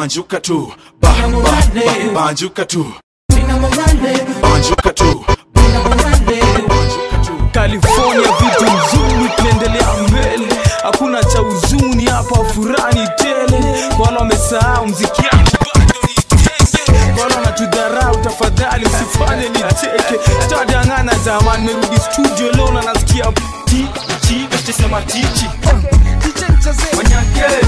banjuka tu ba, ba, ba, banjuka tu banjuka tu California vitu nzuri, tunaendelea mbele, hakuna cha huzuni hapa, furani tele. Kwa wale wamesahau mziki yangu bado ni tenge, kwa wale wanatudharau, tafadhali usifanye nicheke. Sitadangana zamani, merudi studio leo na nasikia ti ti, sema tichi Manyake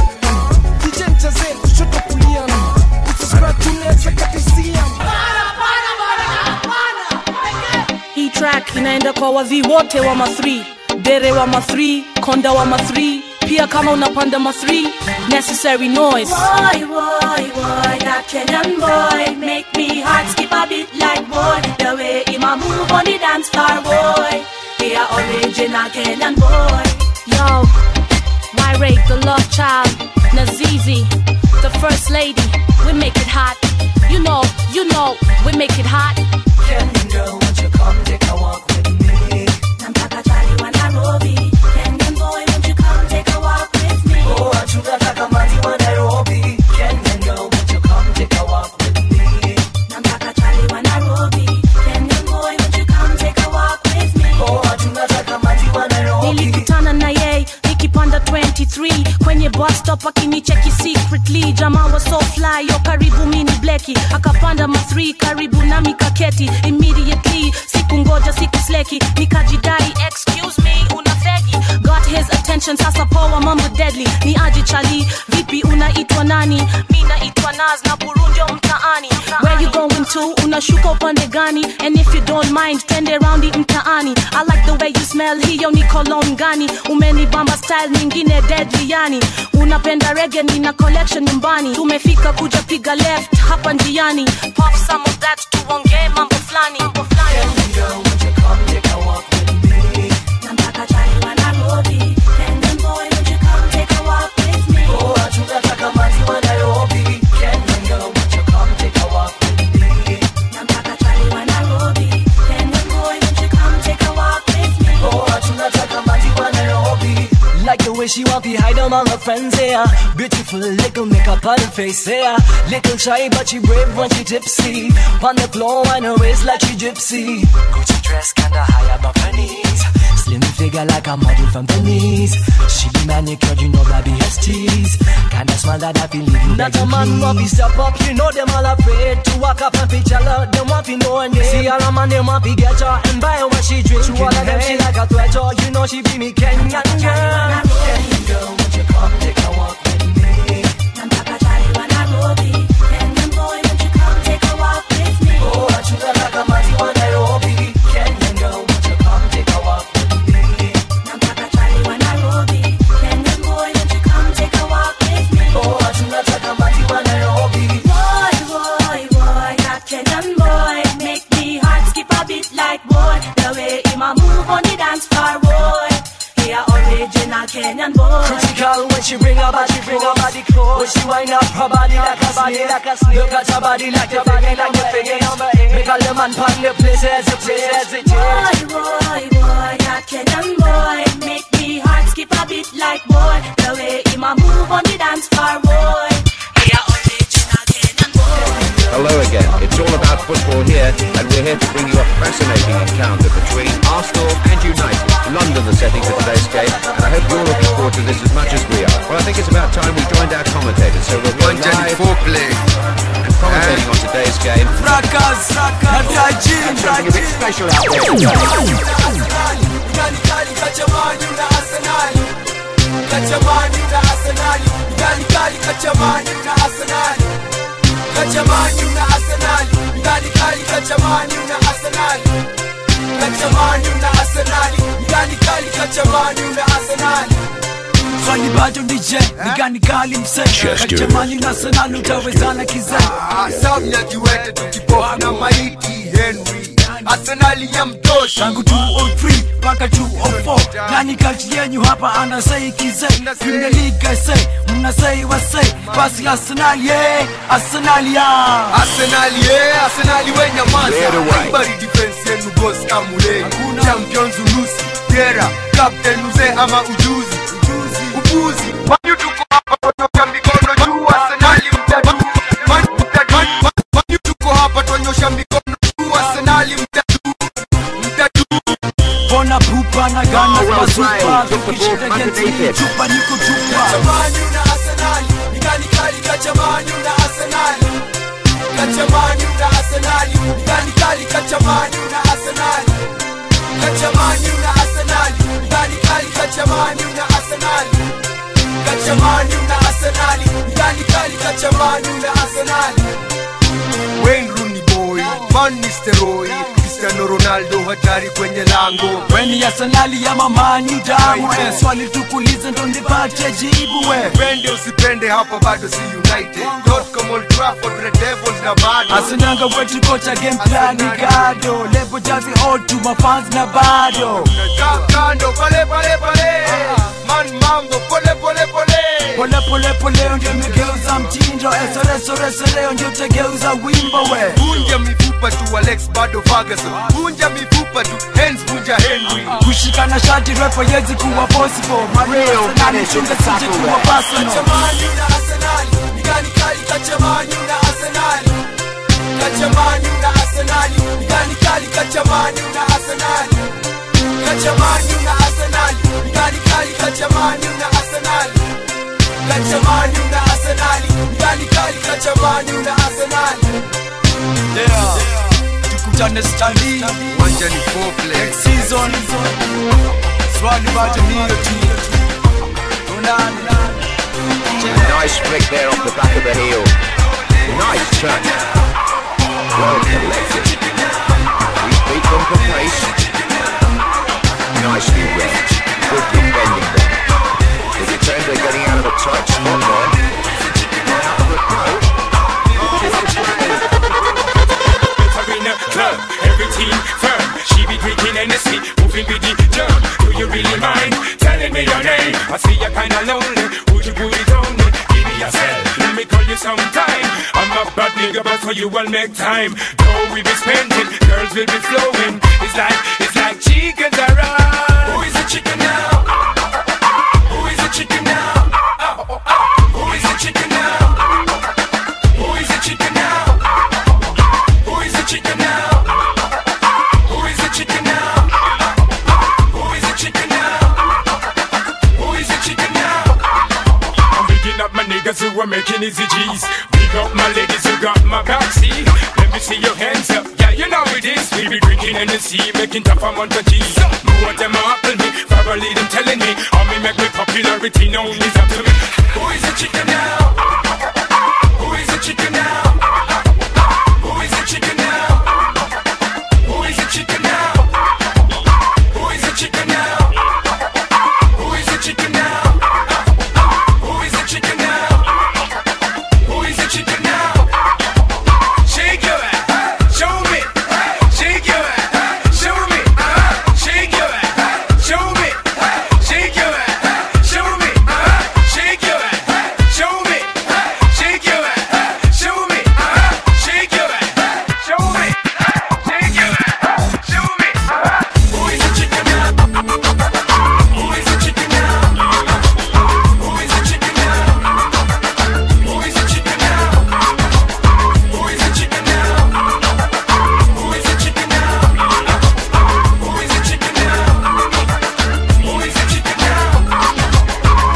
hii track inaenda kwa wadhi wote wa ma3 dere wa ma3 konda wa ma3 pia kama unapanda ma3 necessary noise Boy, boy, boy, that Kenyan boy make me heart skip a bit like boy. The way him a move on the dance floor, boy. He a original Kenyan boy. Yo, Myrate, the love child, Nazizi, the first lady, we make it hot. You know, you know, we make it hot. Kenyan girl, won't you come take a walk with me? Namtaka Charlie wa Nairobi. Kenyan boy, won't you come take a walk with me? Oh, tunataka manzi wa Nairobi. Kenyan girl, won't you come take a walk with me? Namtaka Charlie wa Nairobi. Kenyan boy, won't you come take a walk with me? Oh, tunataka manzi wa Nairobi. nilikutana na yeye nikipanda 23 kwenye bus stop akinicheki secretly jamaa wa so fly yo karibu mini bleki akapanda ma 3 karibu nami kaketi immediately siku ngoja siku sleki nikajidai excuse me una fegi got his attention sasa poa mambo deadly ni aje chali vipi unaitwa nani mi naitwa naz na burundio mtaani where you going to unashuka upande gani and if you don't mind twende raundi mtaani i like the way you smell hiyo ni cologne gani umenibamba style nyingine deadly yani unapenda rege nina collection nyumbani tumefika kuja piga left hapa njiani pop some of that tuongee mambo flani mambo flani Namtaka Charlie wa Nairobi. Kenyan boy, won't you come take a walk with me? Oh, tunataka manzi wa Nairobi. Kenyan girl, won't you come take a walk with me? Namtaka Charlie wa Nairobi. Kenyan boy, won't you come take a walk with me? Oh, tunataka manzi wa Nairobi. Like the way she want to hide among her friends, yeah. Beautiful little makeup on her face, yeah. Little shy, but she brave when she tipsy. On the floor, on her waist like she gypsy. Gucci dress kinda high above her knees. Slim figure like a model from Venice. She be manicured, you know that be STs. Kinda smile that I feel leaving Not a man want to step up, you know them all afraid to walk up and picture her. Them want to know her name. See all a man, them want to get her and buy her what she drink. To all of them, she like a threat, oh, you know she be me Kenyan girl. Kenyan girl, won't you come take a walk with me? Namtaka Charlie wa Nairobi. Kenyan boy, won't you come take a walk with me? Oh, tunataka manzi wa Nairobi. Kenyan girl, won't you come take a walk with me? Namtaka Charlie wa Nairobi. Kenyan boy, won't you come take a walk with me? Oh, tunataka manzi wa Nairobi. Boy, boy, boy, that Kenyan boy make me heart skip a bit like boy. The way him a move on the dance floor, boy. He a original Kenyan boy. Critical when she bring her body, bring her body close. When she wind up her body like a body, like a snake. Look at her body like a body, like a figure number eight. Make all the man pan the place as it is, as it is. Boy, boy, boy, that Kenyan boy make me heart skip a bit like boy. The way him a move on the dance floor, boy. He a original Kenyan boy. Hello again. It's all about football here, and we're here to bring you a fascinating encounter between Arsenal and United. London, the setting for today's game, and I hope you're looking forward to this as much as we are. Well, I think it's about time we joined our commentators, so we'll go live and commentating on today's game. Fracas, Hataji, And something a bit special out there. Swali bado DJ, ni gani kali mse Kachamani na Arsenal utawezana kizee Samya kiwete tukipoa na maiti Henry Arsenali ya mtosha tangu 203 mpaka 204 nani kati yenyu hapa anasei kizee Premier League I say mnasei wasei basi Arsenal ye Arsenal ya Arsenali ye Arsenali we nyamaza Clear the way. Haibari defense yenu boss amule Champions unusi Gera Captain uze ama ujuzi Upuzi Wanyu tuko hapa kutoka mikono juu Arsenali mtatu mazupa tukishinda geti chupa ni kutupa Kachamani una Arsenali, nigani kali kachamani una Arsenali. Kachamani una Arsenali, nigani kali kachamani una Arsenali. Kachamani una Arsenali, nigani kali kachamani una Arsenali. Kachamani una Arsenali, nigani kali kachamani una Arsenali. Wayne Rooney boy, Van Nistelrooy, Cristiano Ronaldo hatari kwenye lango. weni ya sanali ya mamani damu eh, swali tukulize ndo nipate jibu we Pende usipende hapa bado si United. Tottenham Old Trafford, Red Devils na bado. asinanga wetu kocha game plan gado levo jazi otu mafans na bado Ka- kando pale pale pale man mambo pole pole pole pole pole pole ndio imegeuza mtindo esoresoresoreo ndio utageuza wimbo we vunja mifupa tu alex bado ferguson vunja mifupa tu hens vunja henry kushikana shati repo yezi kuwa possible mareo chunga sije kuwa personal kachamani na arsenali nigani kali kachamani na arsenali kachamani na arsenali nigani kali kachamani na arsenali kachamani na arsenali nigani kali kachamani na arsenali kachamani na arsenali nigani kali kachamani na arsenali yeah. tukutane stali wanja ni foreplay season swali bado hiyo tu Onana. Nice flick there off the back of the heel. Nice touch. Well collected. He's beat them for pace. Nicely read. Good defending there. The defender getting out of a tight spot there. Out for a goal. in a club, everything firm. She be drinking Hennessy, moving with the germ. Do you really mind telling me your name? I see you kinda lonely. Would you put it on me? Give me yourself, let me call you sometime. I'm a bad nigga, but for you I'll make time. Though we be spending, girls will be flowing. It's like, it's like chickens around. Who is the chicken now? Who is the chicken now? Oh, oh, oh. Who is the chicken now? Who is the chicken now? Who is the chicken now? Who is the chicken now? Who is the chicken now? Who is the chicken now? I'm picking up my niggas who are making easy G's. Big up my ladies who got my backseat. Let me see your hands up. Yeah, you know it is. We be drinking in the sea, making tough amount of G's. More of them are appling me. Verbally them telling me. How me make me popularity known is up to me. Who is the chicken now? Who is the chicken now? Who is the chicken now? Who is the chicken now? Who is the chicken now? Who is the chicken now? Who is the chicken now? Who is the chicken now? Shake your ass, show me. Shake your ass, show me. Shake your ass, show me. Shake your ass, show me. Shake your ass, show me. Shake your ass, show me. Shake your ass, show me. Shake your ass, show me. Who is the chicken now? Who is the chicken now? Who is the chicken now? Who is the chicken now? Who is the chicken now? Who is the chicken now? Who is the chicken now? Who is the chicken now?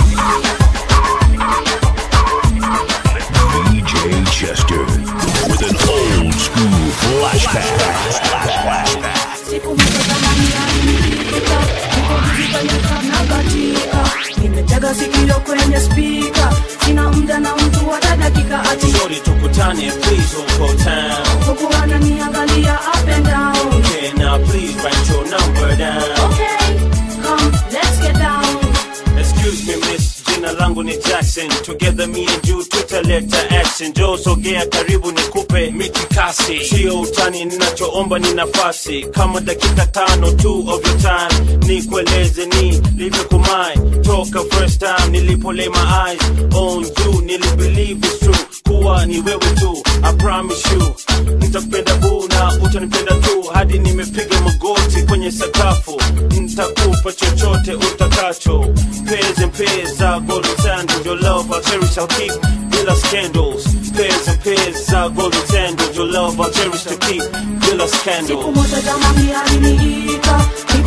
DJ Chester with an old school flashback. Siku moja zamani alinipita, niko busy kwenye club na katika. Nimetega sikio kwenye speaker, sina muda na mtu hata dakika ati Shorty tukutane, please don't go town. huku ananiangalia up and down. Okay, now please write your number down. Okay, come, let's get down. Excuse me, miss, jina langu ni Jackson. Together me and you tutaleta action. Joe sogea karibu nikupe mitikasi. Sio utani, ninachoomba ni nafasi. Kama dakika tano tu of your time. Nikueleze ni livyo kumai. Toka first time nilipo lay my eyes on you. Nilibelieve it's true. Kuwa ni wewe tu. I promise you. Nitakupenda boo na utanipenda tu. Hadi nimepiga magoti kwenye sakafu. Nitakupa chochote utakacho. Pairs and pairs za golden sandals. Your love I'll cherish, I'll keep. Bila scandals. Pairs and pairs za golden sandals. Your love I'll cherish to keep. Bila Siku scandals. moja zamani aliniita, niko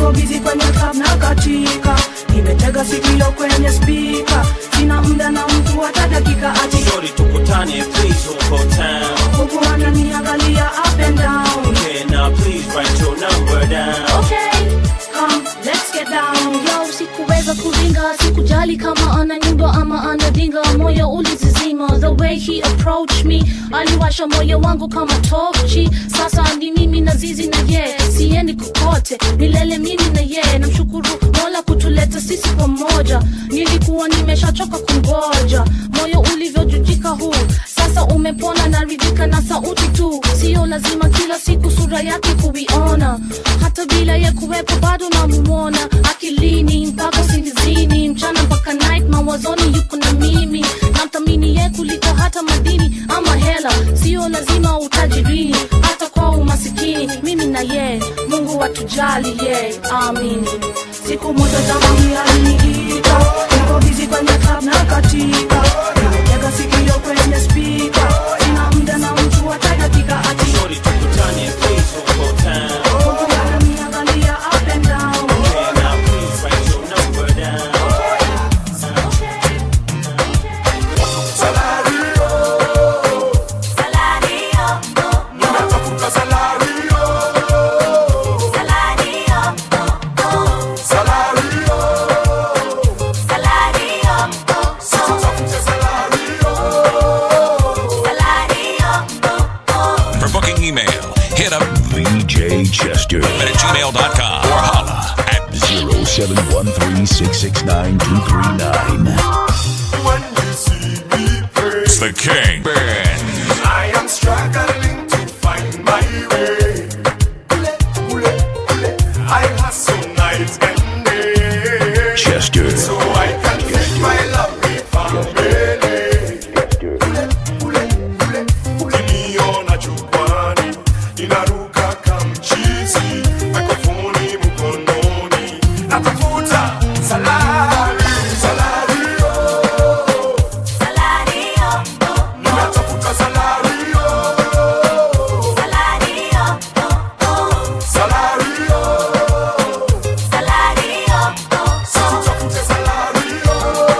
niko bizi kwenye club na katika nimetega sikio kwenye spika sina muda na mtu hata dakika ati Shorty tukutane please huko town huku ananiangalia up and down Okay now please write your number down okay come let's get down yo sikuweza kuringa sikujali kama ana nyumba ama anadinga moyo ulizizima the way he approached me aliwasha moyo wangu kama tochi sasa ni mimi na zizi na ye siendi kokote milele mimi na ye namshukuru mola kutuleta sisi pamoja nilikuwa nimeshachoka kungoja moyo ulivyojujika huu sasa umepona naridhika na sauti tu sio lazima kila siku sura yake kuiona hata bila ya kuwepo bado namumona akilini mpaka singizini mchana mpaka night mawazoni yuko na mimi namthamini ye kuliko hata madini ama hela sio lazima utajirini hata kwa umasikini mimi na ye mungu watujali ye amini siku moja zamani aliniita niko bizi kwenye club na katika nimetega sikio kwenye spika sina muda na mtu hata dakika ati Shorty tukutane please huko town huku ananiangalia up and down Okay now please write your number down For booking email, hit up VJ Chester at gmail.com or holla at 0713-669-239. It's the King Band. I am struggling to find my way. I hustle night and day. Chester. So I can feed my lovely family. Ukiniona jukwani, ninaruka kamchizi, mikrofoni mkononi, natafuta salari, salari, oh. Ninatafuta salari, oh. Salari, oh. Situtafute salari, oh.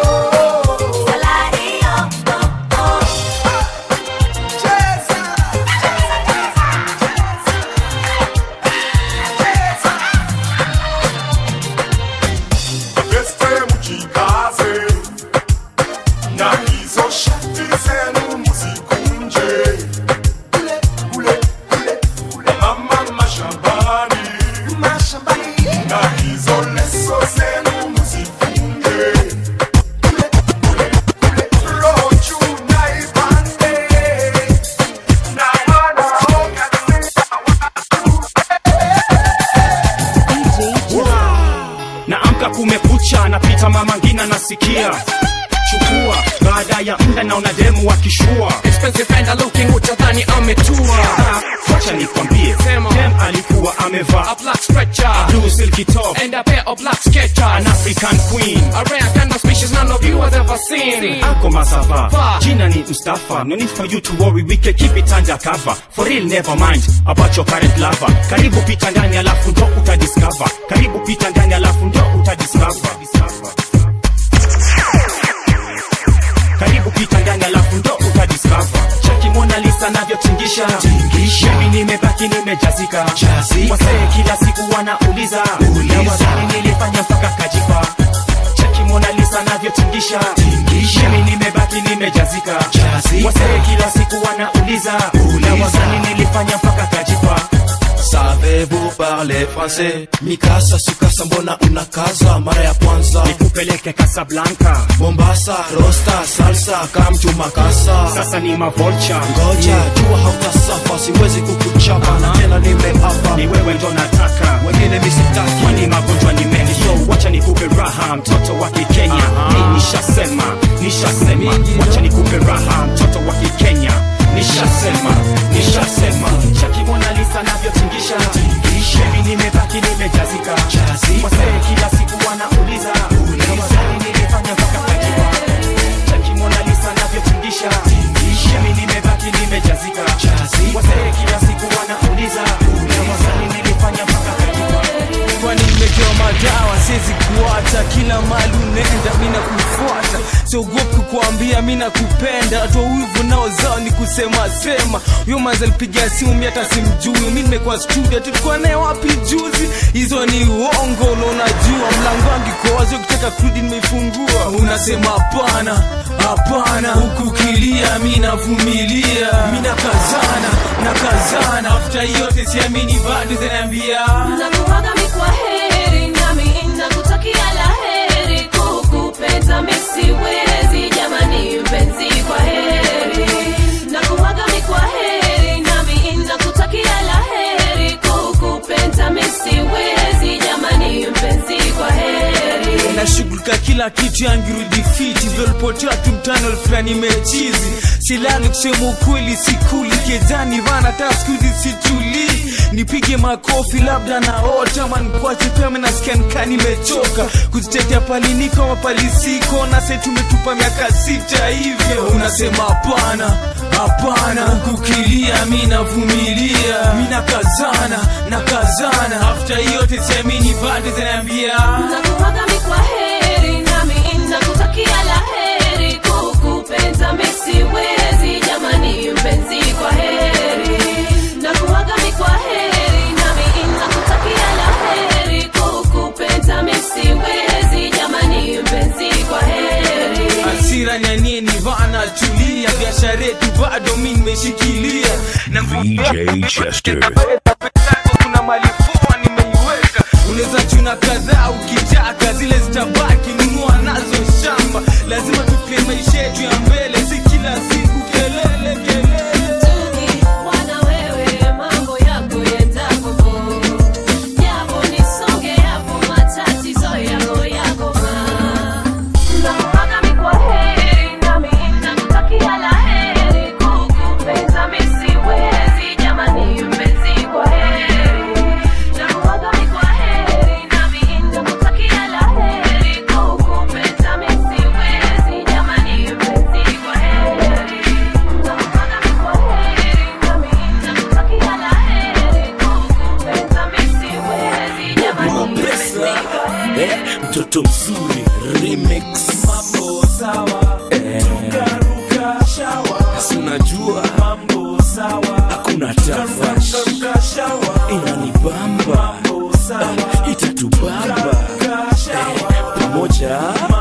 Beste mjikaze na hizo shati zenu mzikunje kule kule kule kule mama mashambani mashambani na hizo leso zenu mzifunge kule kule kule roho juu na ipande na wanaoga naamka kumekucha napita mama ngina nasikia chukua baada ya mda naona demu wakishua expensive and looking utadhani ametua wacha nikwambie dem alikuwa amevaa a black stretcher a blue silky top and a pair of black sketchers an african queen a rare kind of species none of you has ever seen ako masava jina ni mustafa no need for you to worry we can keep it under cover for real never mind about your current lover karibu pita ndani alafu ndo utadiscover karibu pita ndani alafu ndo utadiscover karibu pita ndani alafu ndo utadiscover chaki mona lisa navyotingisha mimi nimebaki nimejazika wasee kila siku wanauliza na wazani nilifanya mpaka kajipa chaki mona lisa navyotingisha mimi nimebaki nimejazika wasee kila siku wanauliza na wazani nilifanya mpaka kajipa Savez-vous parler français? Mikasa sukasa mbona unakaza mara ya kwanza nikupeleke Casablanca Mombasa rosta salsa kamtu makasa sasa ni mavolcha ngoja jua hautasafa siwezi kukuchapa na tena nimeapa ni wewe ndo nataka wengine misitaki kwani magonjwa ni mengi so wacha nikupe raha mtoto wa kikenya mi nishasema nishasema wacha nikupe raha mtoto wa kikenya nishasema nishasema chaki Mona Lisa navyotingisha mimi nimebaki nimejazika wasee kila siku wanauliza na wazani nilifanya mpaka kajiwa chaki Mona Lisa navyotingisha mimi nimebaki nimejazika wasee kila siku wanauliza na wazani nilifanya mpaka kajiwa kwani nimeke mali unaenda mi nakufuata siogopi kukuambia mi nakupenda watu wa wivu nao zao ni kusema sema huyo manzi alipiga simu mi hata simjui mi nimekuwa studio tulikuwa naye wapi juzi hizo ni uongo na unajua mlango wangu iko wazi ukitaka kurudi nimeifungua unasema hapana hapana huku kilia mi navumilia mi nakazana nakazana afta yote siamini bado zinaambia nakuaga mi kwa heri nami nakutakia la heri kukupenda mi siwezi jamani mpenzi kwa heri nakuaga mi kwa heri nami nakutakia la heri kukupenda mi siwezi jamani mpenzi kwa heri nashughulika kila kitu yangirudi fiti vyolipotea tu mtano fulani mechizi silali kusema ukweli sikuli kezani vana hata skuzi situlii nipige makofi labda naota mankwache pema nasikia nikaa nimechoka kuzitetea paliniko mapalisiko nase tumetupa miaka sita hivyo unasema hapana hapana hukukilia mi navumilia mi nakazana nakazana afta yote siamini bado zinaambia nakuaga mi kwa heri nami nakutakia la heri kukupenda mi siwezi jamani mpenzi kwa heri nakuaga mi kwa heri nami nakutakia la heri kukupenda mi siwezi jamani mpenzi kwa heri hasira nyanini vana tulia biashara yetu bado mi nimeshikilia na VJ Chester. kuna mali poa nimeiweka unaweza chuna kadhaa ukitaka zile zitabaki nunua nazo shamba lazima tupie maisha yetu ya mbele si kila siku kelele kelele wana wewe mambo yako yendako japo nisonge yapo matatizo yako yako nakuaga mi kwa heri nami nakutakia la heri kukupenda mi siwezi jamani mpenzi kwa heri nakuaga mi kwa heri nami nakutakia la heri kukupenda mi siwezi jamani mpenzi kwa heri nakuaga mi kwa heri nami nakutakia la heri kukupenda mi siwezi jamani mpenzi kwa heri eh, mtoto mzuri remix mambo sawa eh, tukaruka shawa si unajua mambo sawa hakuna tafash inanibamba eh, itatubamba eh, pamoja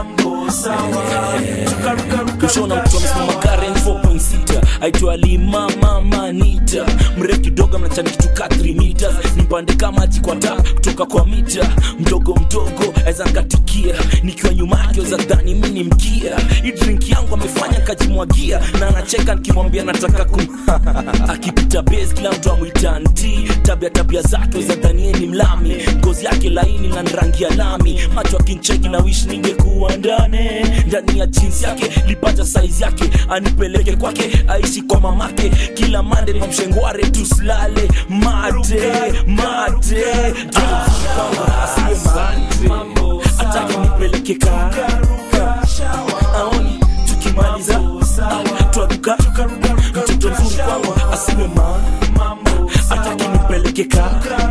eh, kushona mtu amesimama Karen 4.6 aitwa Lima Mama Nita mrefu kidogo mnachani kitu ka 3 meters nipande kama maji kwa tap kutoka kwa mita mdogo mdogo aweza nkatikia nikiwa nyuma yake weza dhani mi ni mkia hii drink yangu amefanya kajimwagia na anacheka nikimwambia nataka kum akipita base kila mtu amwita nti tabia tabia zake weza dhanie ni mlami ngozi yake laini na rangi ya lami macho akincheki na wish ningekuwa ndani ndani ya jinsi yake lipata saizi yake anipeleke kwake aishi kwa mamake kila mande mamshengware tuslale mate mate asiwe mate atake nipeleke ka aoni tukimaliza ah, twaruka mtoto mzuri kwangu asiwe ma atake nipeleke ka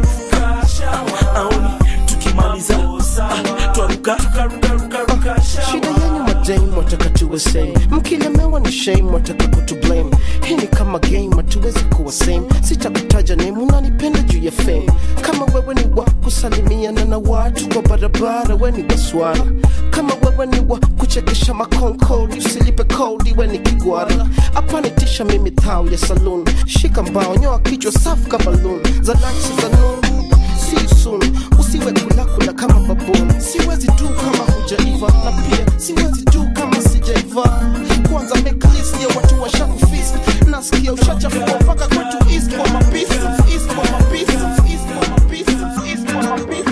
aoni tukimaliza ah, twaruka shida yenyu madame wataka tuwe same mkilemewa ni shame wataka kutu blame hii ni kama game hatuwezi kuwa same sitakutaja name unanipenda juu ya fame kama wewe ni wa kusalimiana na watu kwa barabara we ni waswara kama wewe ni wa kuchekesha makonkodi usilipe kodi we ni kigwara apanitisha mimi thao ya saloon shika mbao nyoa kichwa safu kama loon za nansi za noon see soon usiwe kulakula kama babon siwezi tu kama hujaiva na pia siwezi tu kama sijaiva kwanza make list ya watu washakufist nasikia ushachafua mpaka kwetu east kwa mabisi east kwa mabisi east kwa mabisi east kwa mabisi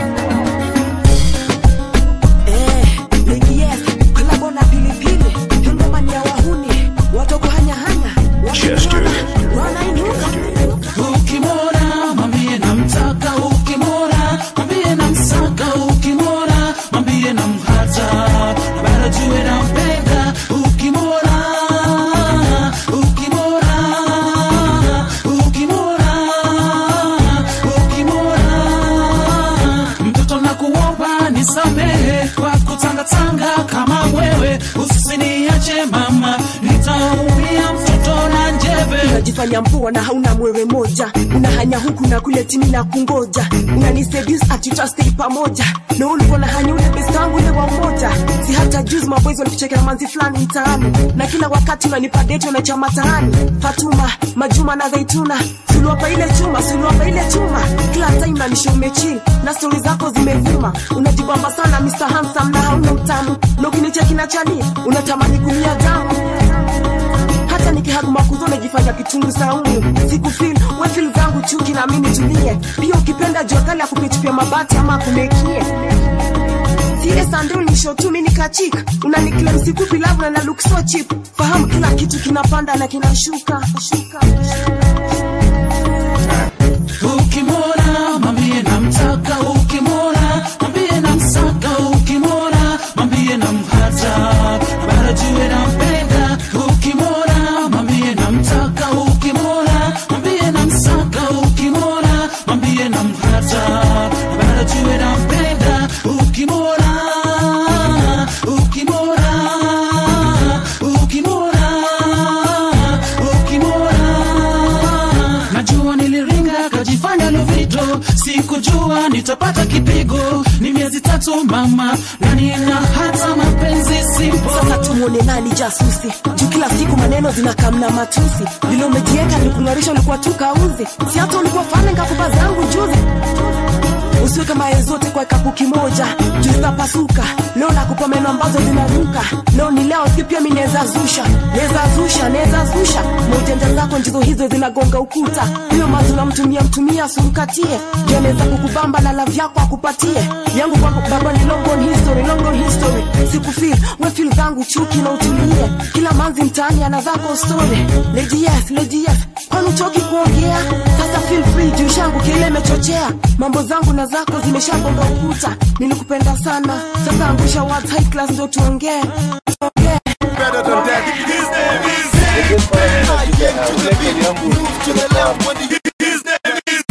kolabona pilipili yongomani ya wahuni watogo hanyahanya Chester. wanainuka ukimwona mwambie namtaka nisamehe kwa kutangatanga kama wewe usiniache mama nitaumia mtoto na njeve unajifanya mpoa na hauna mwewe moja unahanya huku na kule timi na kungoja unaniseduce ati tutastay pamoja na ulikuwa na hanya ule best wangu ule wa umoja si hata juzi maboys walikuchekea manzi fulani mtaani na kila wakati unanipa date unacha mataani fatuma majuma na zaituna suluapa ile chuma suluapa ile chuma kila time nanisha umechill na stori zako zimevuma unajibamba sana Mr. Handsome na hauna utamu na ukinicheki na chani unatamani kumia damu hata nikihaguma kuzo najifanya kitungu saumu sikufil wefil zangu chuki na mimi tulie pia ukipenda jua kali akupitupia mabati ama akumekie Sile sandro ni show tu mimi nikachika unaniklem sikupi love na na look so cheap fahamu kila kitu kinapanda na kinashuka shuka, ukimwona mwambie namtaka ukimwona mwambie namsaka ukimwona mwambie namhata bara jue nampenda ukimwona mwambie namtaka ukimwona mwambie namsaka ukimwona mwambie namhata bara jue nampenda ukimwona ukimwona ukimwona ukimwona najua niliringa kajifanya lovito sikujua nitapata kipigo ni miezi tatu mama na nina hata mapenzi simpo sasa tumwone nani jasusi juu kila siku maneno zinakamna matusi vile umejieka nikung'arisha ulikuwa tu kauzi si hata ulikuwa fane ngakuba zangu juzi usiwe kama yeye zote kwa kapu kimoja juu zitapasuka leo nakupa meno ambazo zinaruka leo ni leo si pia mi naweza zusha naweza zusha naweza zusha na ujanja zako njizo hizo zinagonga ukuta huyo mazi unamtumia mtumia asumkatie ndio anaweza kukubamba na lav yako akupatie yangu kwako baba ni long on history long on history sikufil we feel zangu chuki na utulie kila manzi mtaani ana zako story lady yes lady yes kwani uchoki kuongea sasa feel free juu shangu kile imechochea mambo zangu na zako zimeshagonga ukuta nilikupenda sana sasa angusha words high class ndo tuongee Better than that. His name is I yank to the beat, move to the left when the his name is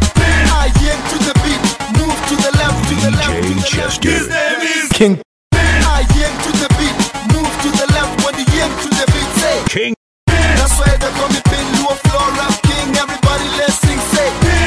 I yank to the beat, move to the left, to the left, to the left. His name is King I yank to the beat, move to the left when the yank to the beat. Say King. That's why they call me Pin Luo Floor Rap King. Everybody let's sing. Say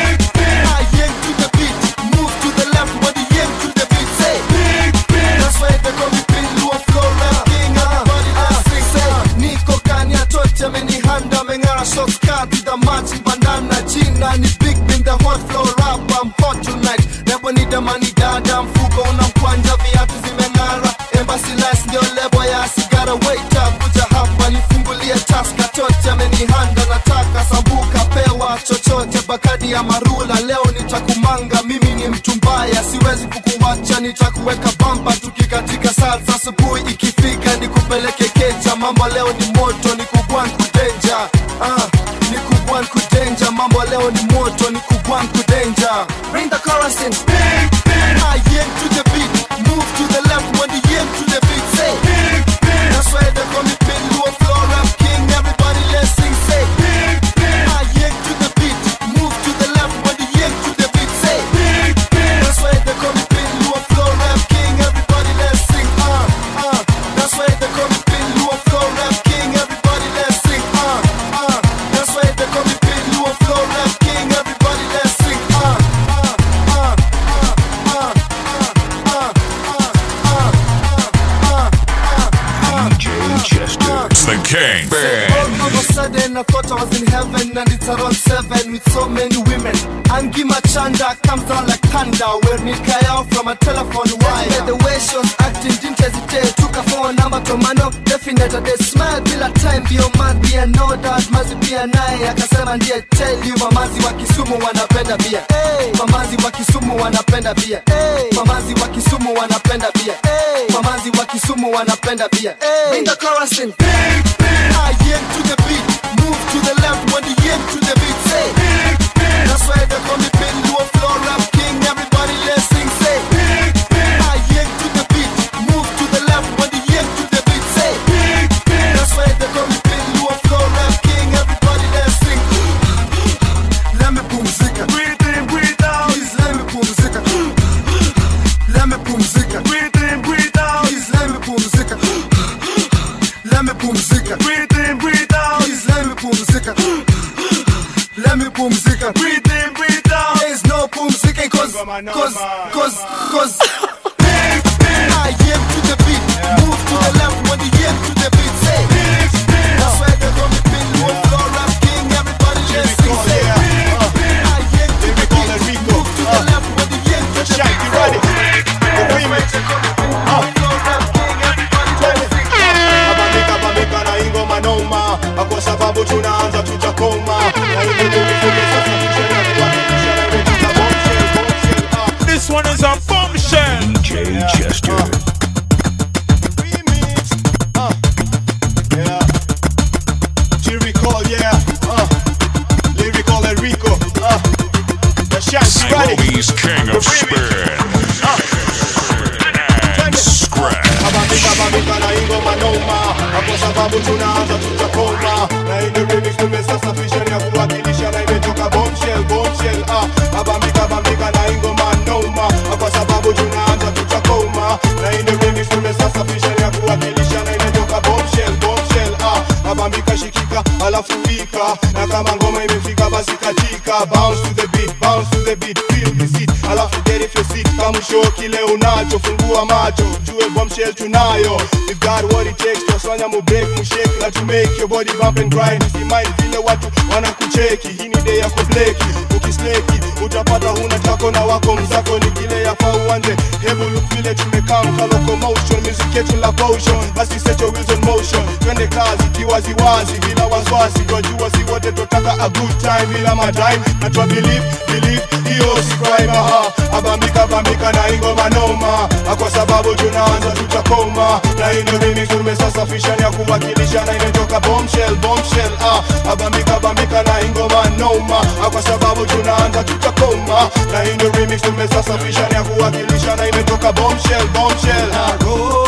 I yank to the beat, move to the left when the yank to the beat. Say That's why they call me Pin Luo Floor Rap King. Everybody let's sing. Say Niko Kanya Tocha Meni Handa Mengara Shots Cut to the match Bandana Jina Ni Big Bin the hot floor rap I'm hot tonight Never need the money dada Mfuko unamkwanja viatu zimeng'ara Embassy lights ndio lebo ya sigara Waiter kuja hapa nifungulie taska Tocha amenihanda nataka sambuka pewa chochote bakadi ya marula Leo nitakumanga mimi ni mtu mbaya Siwezi kukuwacha nitakuweka bamba Tukikatika salsa asubuhi ikifika nikupeleke keja Mambo leo ni moto ni kubwan kudenja ah, ni kubwan kudenja Mambo leo ni moto ni kubwan kudenja Bring the chorus in I yank to the beat Move to the left when the yank to the beat Say That's why they call me Pin Luo Floor Rap King Everybody let's sing say I yank to the beat Move to the left when the yank to the beat Say That's why they call me Pin Luo Floor Rap King Everybody let's sing uh, uh. That's why they call me Pin Luo Floor Rap King Everybody let's sing uh, uh. That's why they call me Pin Luo Floor Rap King Everybody let's sing uh, uh, uh, uh, uh, uh, DJ Chester. It's the King. All of a sudden I thought I was in heaven and it's around seven with so many women. Angi Machanda comes down like thunder where Nikaya from a telephone wire. Yeah, the way she was acting didn't hesitate. Took her phone number to mano definite they smile bila time bio man pia know that mazi pia naye akasema ndiye tell you mamazi wa Kisumu wanapenda bia. Hey. Mamazi wa Kisumu wanapenda bia. Hey. Mamazi wa Kisumu wanapenda bia. Hey. Mamazi wa Kisumu wanapenda bia. Hey. Bring the chorus in. I yank to the beat, move to the left when the yank to the beat. Say, that's why they call me Pin Luo Floor Rap King. Everybody let's sing. Say, I yank to the beat, move to the left when the yank to the beat. Say, that's why they call me Pin Luo Floor Rap King. Everybody let's sing. Let me pumzika, breathe in, breathe out. Please let me pumzika, let me pumzika. cause, cause, cause. I am to the beat, move to the left when the am to the beat. Say, that's why they call me Bill, one floor rap king. Everybody just sing, say. I am to the beat, move to the left when the am to the beat. Ready? The remix. Abamika bamika na ingoma noma kwa sababu tunaanza tutakoma Na ile ndio sasa tushana kuhakikisha na ile tutabomshell bombshell ah. This one is a bombshell. DJ Chester. Yeah. Lyrical, yeah. Uh. Lyrical Enrico. Uh. The shot, you ready? Nairobi's king of spin. And scratch. Abamika bamika na ingoma noma kwa sababu tunaanza tutakoma na ile remix tumesasafisha ni ya kuwakilisha na imetoka bombshell bombshell ah abamika bamika na ingoma noma kwa sababu tunaanza tutakoma na ile remix tumesasafisha ni ya kuwakilisha na imetoka bombshell bombshell ah abamika shikika alafu wika na kama ngoma imefika basi katika bounce to the beat bounce to the beat feel the seat alafu get if your seat kama show kile unacho fungua macho jue bombshell tunayo we've got what it takes twasanya mu break mu shake na to make your body bump and grind usimaini vile watu wanakucheki hii ni day ya kubleki ukisleki utapata huna tako na wako mzako ni kile yafaa uanze hebu look vile tumekaa mkaloko motion music yetu la potion basi set your wheels on motion twende kazi kiwaziwazi bila wasiwasi twajua si wote totaka a good time bila madime na twa believe believe hiyo si crime aha abambika bambika na ingoma noma kwa sababu tunaanza tutakoma na hii ndio remix tumesasafisha ni ya kuwakilisha na imetoka bombshell bombshell ah abambika bambika na ingoma noma kwa sababu tunaanza tutakoma na hii ndio remix tumesasafisha ni ya kuwakilisha na imetoka bombshell bombshell ah.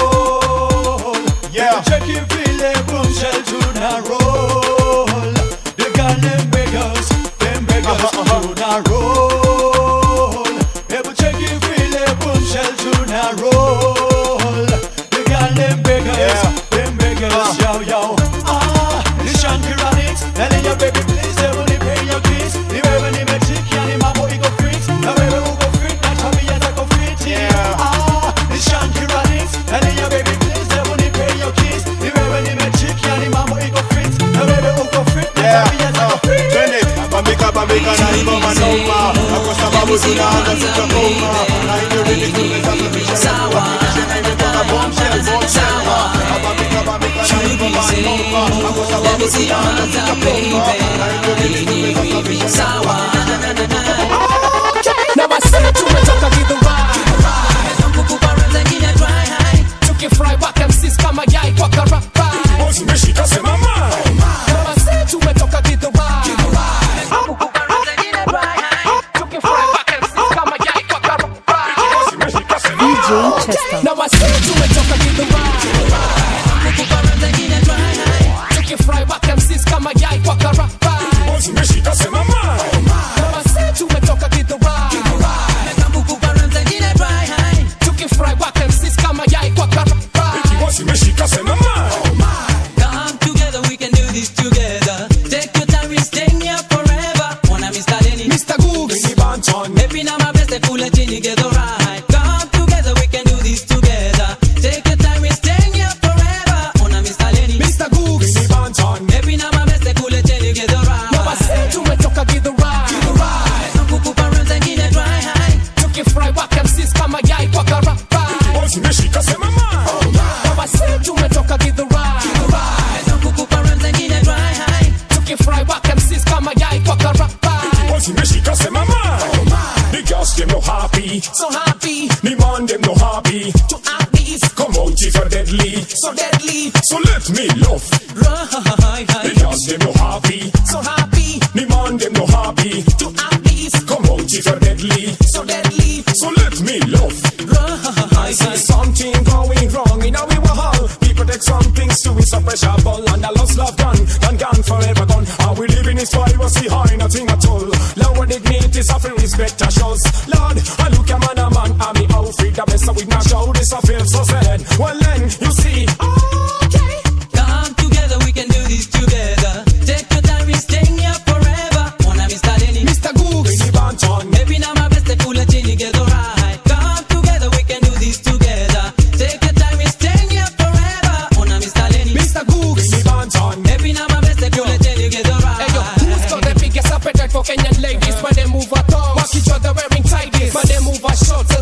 yeah check it vile bombshell tuna roll the gun them beggars them beggars tuna roll hebu check it vile bombshell tuna roll the gun them beggars them beggars yo yo ah the shankiranix telling your baby please they will pay your kiss ni wewe nimechikia ni mambo iko fit na wewe uko fit na tabia zako fit yeah ah the shankiranix telling your baby please they will pay your kiss ni wewe nimechikia ni mambo iko fit na wewe uko fit na tabia zako fit twende bambika bambika na ingoma noma kwa sababu tunaanza tutakoma na hiyo remix tumesasafisha ni ya kuwakilisha na imetoka bombshell bombshell ah bambika bambika na ingoma noma kwa sababu tunaanza tutakoma na hiyo remix tumesasafisha ni ya kuwakilisha na imetoka na basi tumetoka gidhurai tukifry waka msis kama yai kwa karapa Umeshika sema mai. na basi tumetoka gidhurai tukifry waka msis kama yai kwa karapa na basi tumetoka gidhurai tukifry waka msis kama yai kwa karapa Umeshika sema mai. na basi tumetoka gidhurai tukifry waka msis kama yai kwa karapa Umeshika sema mai. Come together, we can do this together. Take your time, we staying here forever. Wanna Mr. Lenny, Mr. Googs, Mini Banton. Happy now, my best, cool and chin, get alright. Come together, we can do this together. Take your time, we staying here forever. Wanna Mr. Lenny, Mr. Googs, Mini Banton. Happy now, my best, cool and chin, get alright. na basi tumetoka gidhurai Kukupa run zingine dry high. tukifry waka msis kama yai kwa karapa Umeshika sema mai. na basi tumetoka gidhurai Kukupa run zingine dry high. tukifry waka msis kama yai kwa karapa Umeshika sema mai. The girls them no happy. so happy The man them no happy. to have these Come out if you're deadly. so deadly So let me love. Right The girls them no happy. so happy The man them no happy. to have these Come out if you're deadly. so deadly So let me love. I see something going wrong in our hall. People take some things to it, pressure ball and a lost love gone, gone, gone, forever gone. Are we living is privacy high, nothing at all. Lower dignity, suffering respect a shows. Lord, I look a man, a man, I'm me outfit, the best of with my show, this I feel so sad. Well then, you see, Come together, we can do this together. Take your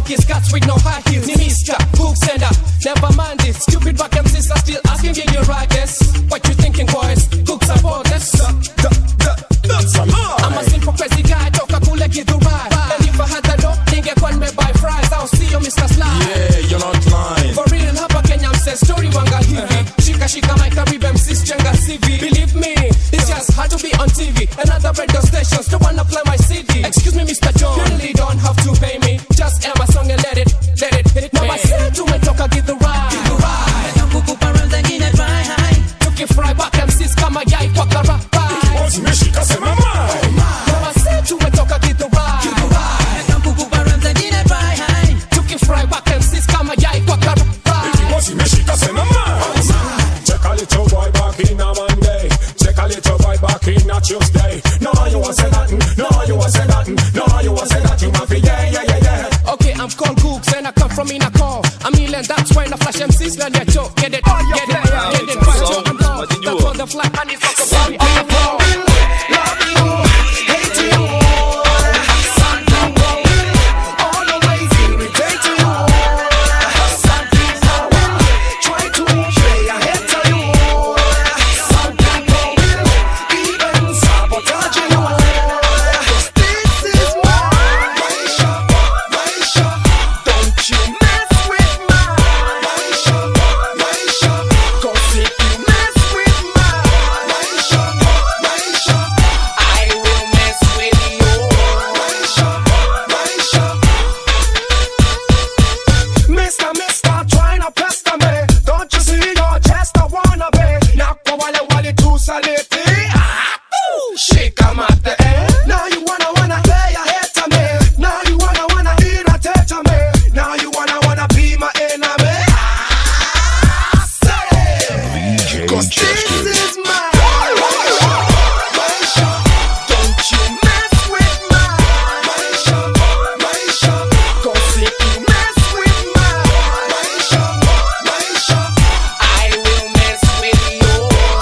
funky scats with no high heels. Ni Mr. Cook sender. Never mind it. Stupid back MCs are still asking give you right this. What you thinking, boys? Cook support this. That's a lie. I'm a simple crazy guy. Toka kule give you right. And if I had the dough, ningekuwa nimebuy fries. I'll see you, Mr. Sly. Yeah, you're not lying. For real hapa Kenya mse story wanga hivi Shika shika my Caribbean MCs jenga CV Believe me, it's just hard to be on TV And other radio stations don't wanna play my CD Excuse me Mr. John, you really don't have to pay me Just air my song and let it, let it hit me Now I said tumetoka give the ride Give the ride Kukupa rounds zingine dry high Tukifry back MCs kama yai kwa karapa Zimeshika sema mai. Now I said tumetoka give the ride Give the ride Kukupa rounds zingine dry high Tukifry back MCs kama yai kwa karapa Zimeshika sema mai. Check a little boy back in a Monday. Check a little boy back in a Tuesday. No, you want say nothing. No, you want say nothing. No, you want say that you want to yeah, yeah, yeah, yeah. Okay, I'm called Gooks and I come from in a call. A million that's when I flash MCs learn their joke. Get it, get it, get it, right, yo, I'm gone. That's all the flat and it's like a baby on the floor. Mister, mister, try not pester me. Don't you see your chest? I wanna be. Now go wale wale tu saliti. Ah, ooh, shake 'em at the end. Now you wanna wanna play a hit to me. Now you wanna wanna irritate to me. Now you wanna wanna be my enemy. Ah, say. VJ Cause Chester. this is my Don't you mess with my Cause if you mess with my I will mess with you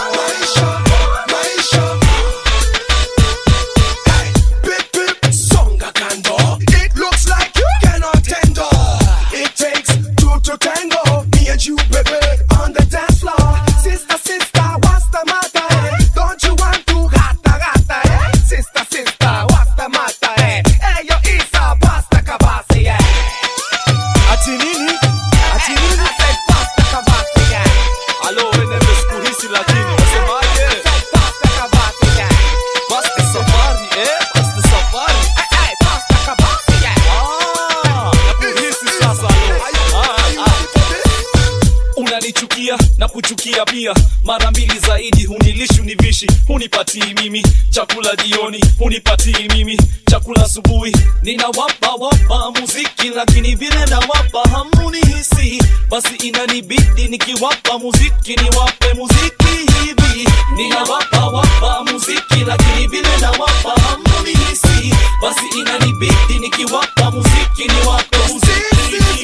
Pip pip songa kando It looks like you cannot tender It takes two to tango Me and you baby on the dance floor Sister sister what's the matter eh? Don't you want to gata gata eh? Sister sister what's the matter eh? Hey yo isa pasta kabasi eh? Ati nini? Ati nini? I said pasta kabasi eh? alo wenende siku hisi lakini wasemaje Pasta kabasi eh? basti safari eh basti safari Hey pasta kabasi eh? Ah, nakuhisi sasa alo Ah, ah. unanichukia na kuchukia pia mara mbili zaidi hunilishi univishi hunipatii mimi chakula jioni hunipatii mimi chakula asubuhi ninawapa wapa muziki lakini vile nawapa hamunihisi basi inanibidi nikiwapa muziki niwape muziki hivi ninawapa wapa muziki lakini vile nawapa hamunihisi basi inanibidi nikiwapa muziki niwape muziki hivi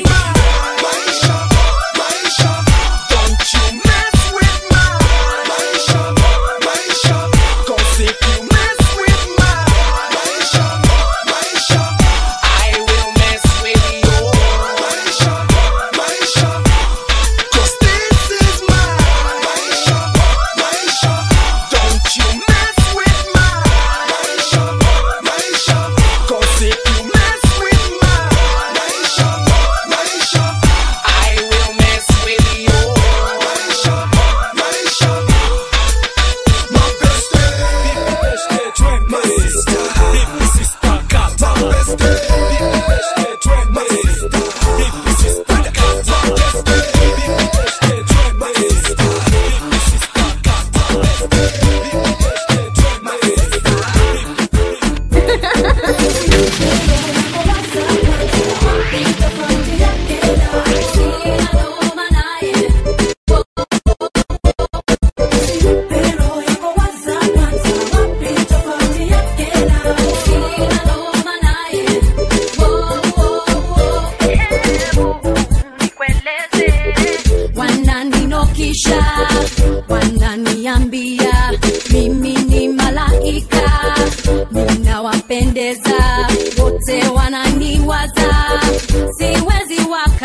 Don't you mess with my Cause if you mess with my I will mess with you Cause this is my Don't you mess with my Cause if you mess with my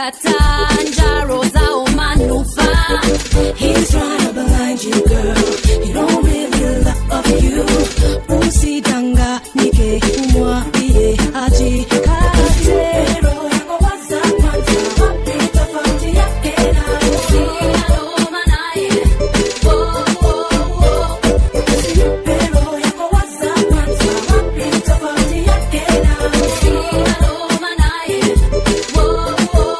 wanakataa njaro zao manufaa He's trying to blind you girl He don't really love you Usidanganyike umwambie ajikate Roho yako waza kwanza wapi tofauti yake na Usialoma naye Oh, oh, oh. Usimpe roho yako waza kwanza wapi tofauti yake na Usialoma naye Oh,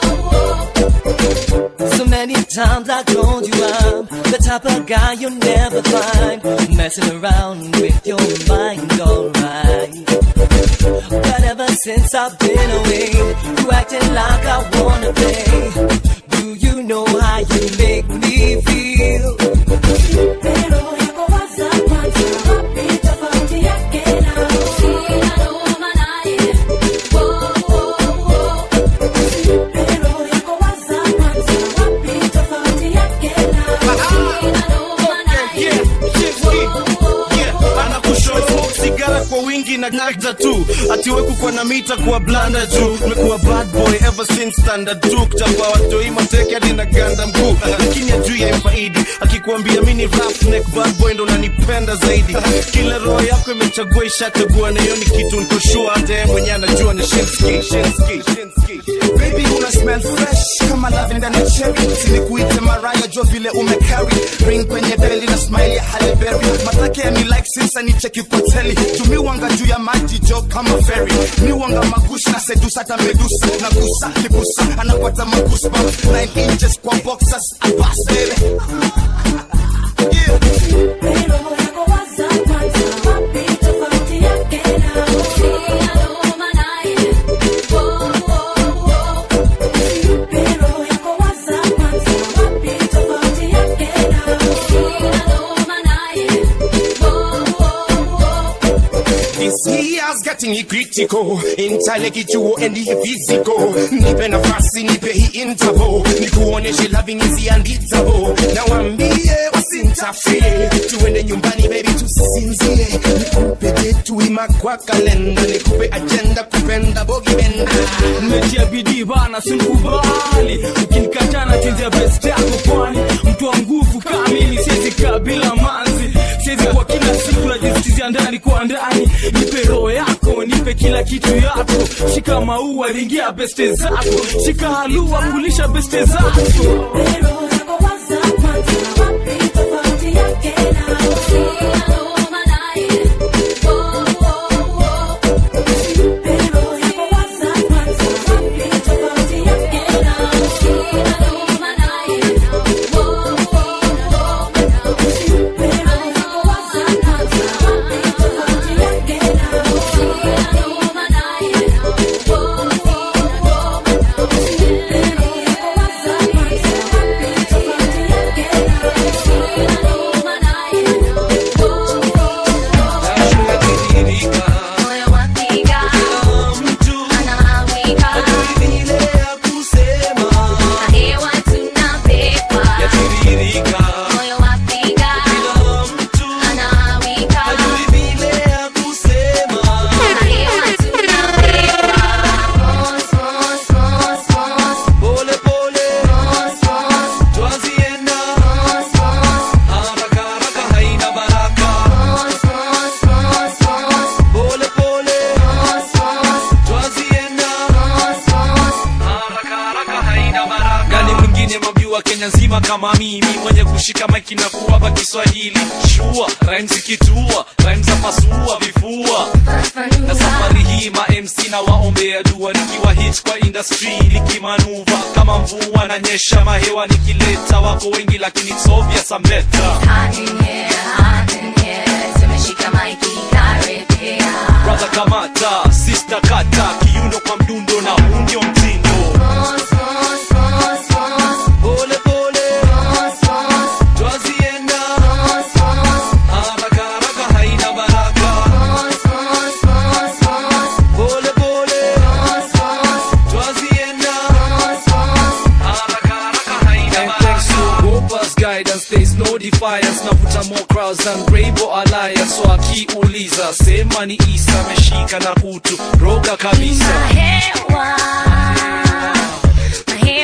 oh, oh. So many times I told you I'm the type of guy you'll never find messing around with your mind, alright. But ever since I've been away, you acting like I wanna play. Do you know how you make me feel? Pero yako waza kwanza wapi tofauti yake na Usialoma naye Oh, oh, oh. Pero yako waza kwanza wapi tofauti yake na Usialoma naye anakushow sigara kwa wingi na gagda tu atiweku kwa na mita kuwa blanda juu mekuwa bad boy ever since standard tu kuchapa watoi mateke hadi na ganda mkuu lakini ajui ya mfaidi akikuambia mini roughneck bad boy ndo nanipenda zaidi kila roho yako imechagua ishachagua na hiyo ni kitu nkoshua hata yeye mwenyewe anajua ni shinski shinski shinski baby una smell fresh kama lavenda na cherry sinikuite maraya jo vile umecarry ring kwenye beli na smile ya Halle Berry matake ya ni like since anicheki poteli tumiwanga juu ya maji jo kama ferry miwanga magushi na sedusa hata medusa na gusa libusa anapata magusa 9 inches kwa boxers abas baby Pero yako waza kwanza wapi tofauti yake na Usialoma naye Oh, oh, oh. Pero yako waza kwanza wapi tofauti yake na Usialoma naye Oh, oh, oh. This year's getting hii critical intellectual and hii physical nipe nafasi nipe hii interval nikuoneshe loving is unbeatable na waambie wasintafie tuende nyumbani baby tusisinzie nikupe detu ima kwa kalenda nikupe agenda kupenda bogi benda nimetia bidii bana simkubali ukinikataa na chezea best yako kwani mtu wa nguvu kamili siwezi kaa bila manzi siwezi kwa kila siku najisitizia ndani kwa ndani nipe roho yako nipe kila kitu yako shika maua ringia beste zako shika halua kulisha beste zako Pero yako waza kwanza wapi tofauti yake na Usialoma naye Oh, oh, oh. Pero yako waza kwanza wapi tofauti yake na Usialoma naye Oh, oh, oh. Pero yako waza kwanza wapi tofauti yake na Usialoma naye Oh, oh, oh. Pero yako waza kwanza wapi tofauti yake na Usialoma naye Moyo wapiga, anawika, na hewa tunapepa. Moyo wapiga, anawika, na hewa tunapepa. Mos, mos, mos, mos. Mos, mos. Mos, mos. Mos, mos, mos, mos. gani mwingine mamjua kenya nzima kama mimi mwenye kushika maiki na kuwapa kiswahili shua rhymes zikitua rhymes za pasua vifua na safari hii ma mc na waombea dua nikiwa hit kwa industry likimanuva kama mvua na nyesha mahewa nikileta wako wengi lakini it's obvious I'm better Hand in hand, hand in hand. Tumeshika maiki karibia. brother kamata sister kata kiuno kwa mdundo na huu ndio mtindo Mos, mos, mos, mos. pole pole Mos, mos. twazienda Mos, mos. haraka haraka haina baraka Mos, mos, mos, mos. pole pole Mos, mos. twazienda Mos, mos. haraka haraka haina baraka Gopa's guidance there is no defiance navuta more crowds than Rainbow Alliance so akiuliza sema ni Isa ameshika na kutu roga kabisa Hewa,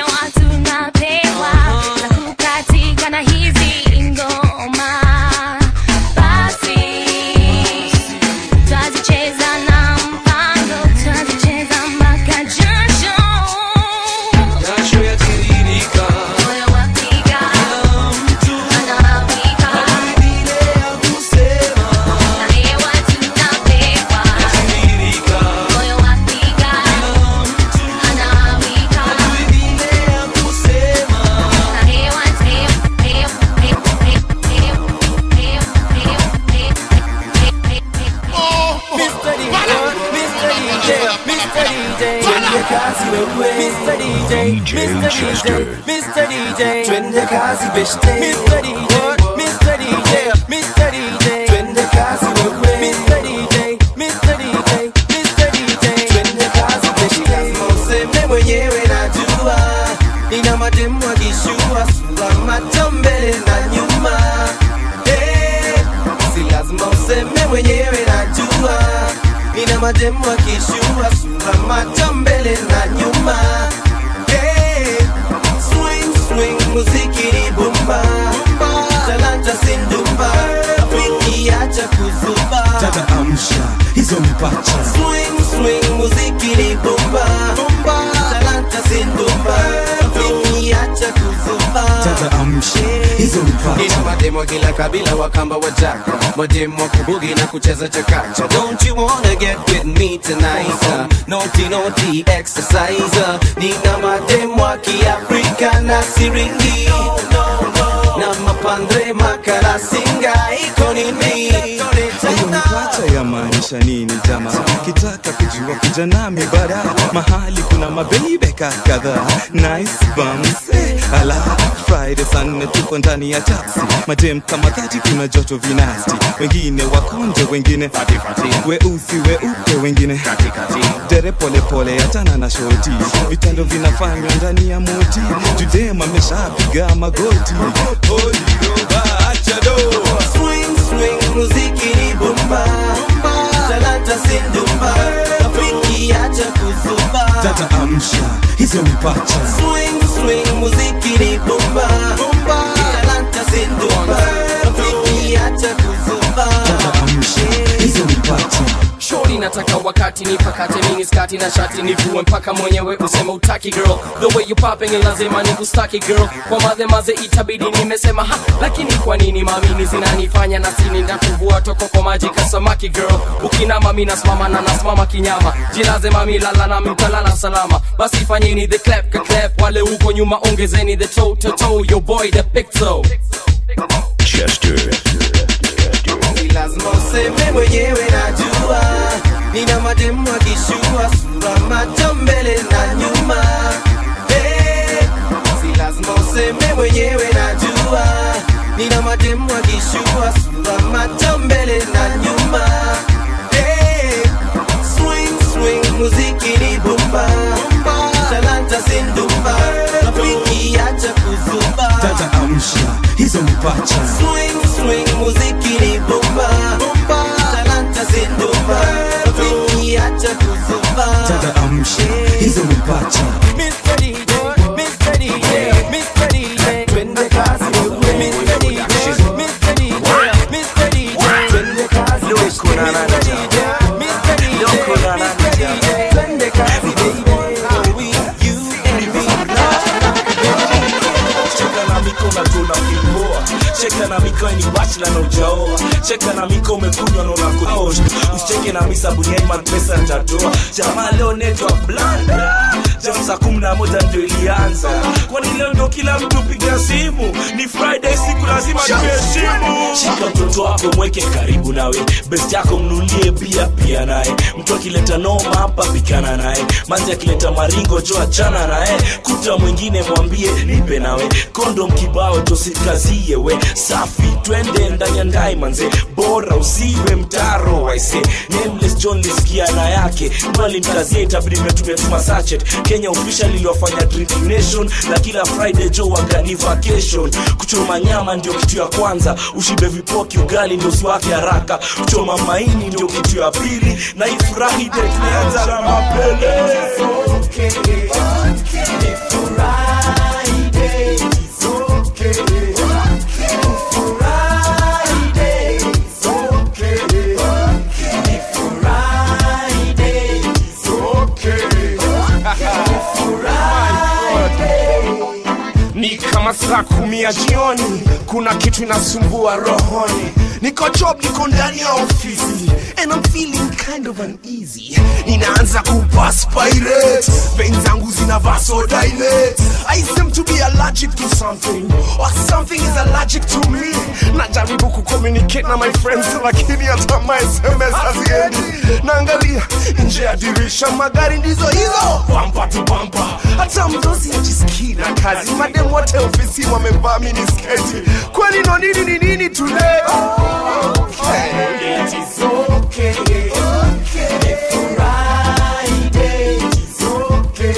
Mr. DJ, DJ Mr. Chester. DJ, Mr. DJ, twende kazi beshte. Mr. DJ, Mr. DJ, Mr. DJ, twende kazi wewe. Mr. DJ, Mr. DJ, Mr. DJ, twende kazi beshte. Lazima useme mwenyewe najua, nina mademu akishua sura macho mbele na nyuma. Eh, si lazima useme mwenyewe najua, nina mademu akishua sura macho mbele na nyuma. Eh, swing swing muziki ni bomba talanta sindumba rafiki acha kuzuba tata amsha hizo mipacha swing swing muziki ni bomba talanta sindumba rafiki acha kuzuba tata amsha hizo mipacha Ina mademo kila kabila wakamba wajaka mademo wa kubugi na kucheza chakacha don't you wanna get with me tonight uh, naughty naughty exercise uh, nina mademo wa kiafrika na siringi na mapandre makala singa iko nini hiyo mipacha yamaanisha nini jama kitaka kujua kuja nami bara mahali kuna mabebeka kadhaa nice bums eh, ala friday saa nne tuko ndani ya taxi madem kama dhati kuna joto vinasti wengine wakonje wengine weusi weupe wengine dere polepole hatana na shoti vitendo vinafanywa ndani ya moti judem ameshapiga magoti swing swing muziki ni bomba talanta sindumba rafiki acha kuzuba tata amsha hizo mipacha swing swing muziki ni bomba talanta sindumba rafiki acha kuzuba hizo mipacha shori nataka wakati nipakate mini skati na shati nivue mpaka mwenyewe useme utaki girl the way you popping ni lazima nikustaki girl kwa madhe maze itabidi nimesema ha lakini kwa nini mamini zinanifanya na sini ndakuvua toko kwa maji kasamaki girl ukinama mi nasimama na nasimama kinyama jilaze mami lala na mtalala salama basi fanyeni the clap ka clap wale huko nyuma ongezeni the toe to toe your boy the pixel Chester. si lazima useme mwenyewe najua nina mademu akishua sura macho mbele na nyuma Eh, si lazima useme mwenyewe najua nina mademu akishua sura macho mbele na nyuma Eh, swing swing muziki ni bomba talanta sindumba rafiki acha kuzuba tata amsha hizo mipacha swing swing muziki ni bomba talanta zindumba rafiki acha kuzuba tata amsha hizo mipacha Mr. DJ, Mr. DJ, Mr. DJ, twende kazi wewe. Mr. DJ, Mr. DJ, Mr. DJ, twende kazi wewe. Mr. DJ, Mr. DJ, Mr. DJ, twende kazi baby. We, you and me. cheka na miko unatona ukimboa cheka na miko ni bachla na ujaoa cheka na miko umekunywa na unakuosha usicheke na misa buniani mapesa nitatoa jamaa leo network blanda jam saa kumi na moja ndio ilianza kwani leo ndio kila mtu piga simu ni friday siku lazima tuheshimu shika mtoto wako mweke karibu nawe best yako mnulie bia pia naye mtu akileta noma hapa pikana naye manzi akileta maringo jo achana naye kuta mwingine mwambie nipe nawe kondom kibao tosikazie we safi twende ndani ya ndai manze bora usiwe mtaro waise nameless john lisikia na yake bali mkazie itabidi metumetuma sachet kenya official iliwafanya drinking nation na kila friday jo wagani vacation kuchoma nyama ndio kitu ya kwanza ushibe vipoki ugali ndio usiwake haraka kuchoma maini ndio kitu ya pili na ifurahi de tumeanza na mapele ni kama saa kumi ya jioni kuna kitu inasumbua rohoni niko job niko ndani ya ofisi and I'm feeling kind of uneasy ninaanza kuperspirate vein zangu zina mina vasodilate I seem to be allergic to something or something is allergic to me najaribu kucommunicate na my friends lakini hata my sms haziendi naangalia nje ya dirisha magari ndizo hizo bampa tu bampa hata mdosi ajisikii na kazi madem wote ofisi wamevaa minisketi kwani no nini ni nini today okay. It is okay. Okay. Friday. It's okay.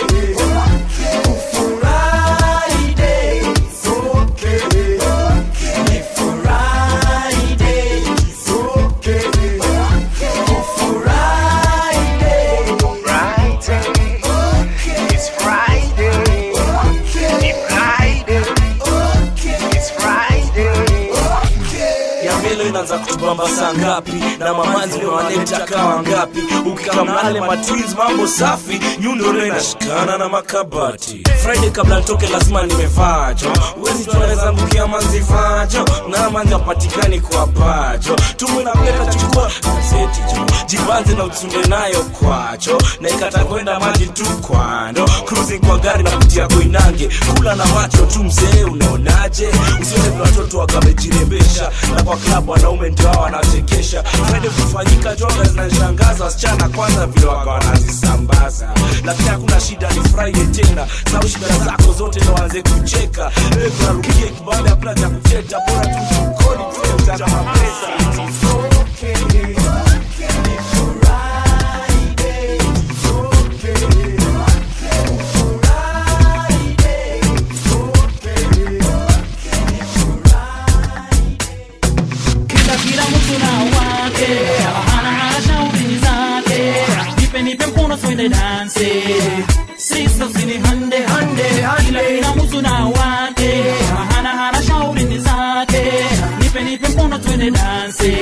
Friday. It's okay. Ni Friday. It's okay. Friday. Friday. It's Friday. Ni Friday. It's Friday. ya melo inaanza kutubamba saa ngapi na mamanzi wanaleta kawa ngapi ukikamnale matwins mambo safi nyundo inashikana na makabati friday kabla nitoke lazima nimevajo uwezi tunaweza mbukia manzi vajo na manzi wapatikani kwa pajo tumu inapeta chukua gazeti jo jibanze na utunde nayo kwacho na ikata kwenda maji tu kwando cruising kwa gari na kutia koinange kula na macho tu mzee unaonaje usione vile watoto wakamejirembesha na kwa klabu wanaume ndio hao wanachekesha friday kufanyika joga zinashangaza wasichana kwanza vile waka wanazisambaza lakini hakuna shida ni friday tena sau shida zako zote ndo waanze kucheka Wewe kunarukia kibanda hakuna cha kucheta bora tu mfukoni tueta mapesa kila kila mtu na wake hana hana shauri zake nipe nipe mkono twende danse sisi zini hande hande kila kila mtu na wake hana hana shauri zake nipe nipe mkono twende danse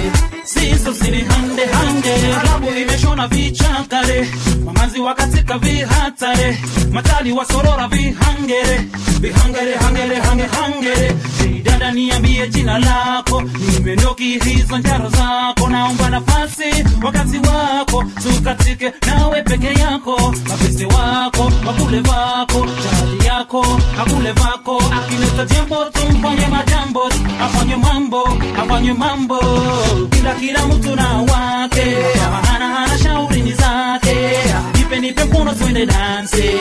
sisi zini hande hande klabu imeshona vichakare mamazi wakatika vihatare matali wasorora vihangere vihangere hangere hange hangere dada niambie jina lako nimendoki hizo njaro zako naomba nafasi wakati wako tukatike nawe peke yako mapesi wako wakule vako jadi yako akule vako akileta jembo tumfanye majambo afanye mambo afanye mambo kila kila mtu na wake hana hana shauri ni zake nipe nipe mkono twende danse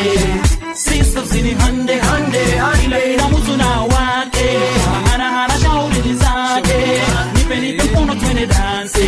sisters ni hande hande kila kila mtu na wake hana hana shauri ni zake nipe nipe mkono twende danse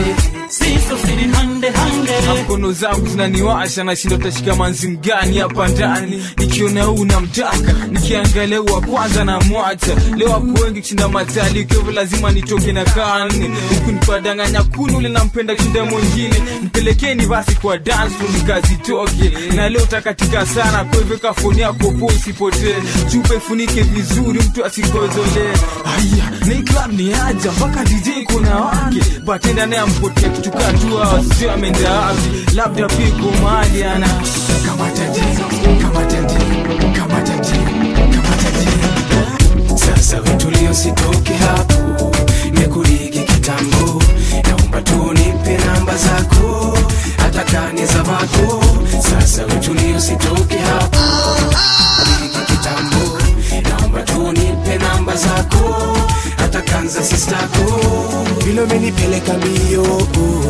sisters ni hande hande mkono zangu zinaniwasha nashinda utashika manzi mgani hapa ndani nikiona huu namtaka nikiangalia huu wa kwanza na mwacha leo wako wengi kushinda matali ukiwevo lazima nitoke na kane huku nipadanganya kunu ule nampenda kushinda mwingine mpelekeni basi kwa dance room nikazitoke na leo takatika sana kwa hivyo kafoni yako po usipotee chupa ifunike vizuri mtu asikozolee haya na hii club ni aja mpaka dj kuna wake batenda naye ampotea kitu katua sio ameenda wapi labda piko mahali ana kamata jini kamata jini kamata jini kamata jini sasa vitulio sitoke hapo nimekuligi kitambo naomba tu nipe namba zako hata kani za vako sasa vitulio sitoke hapo kuligi kitambo naomba tu nipe namba zako hata kanza sistako vile umenipeleka mbio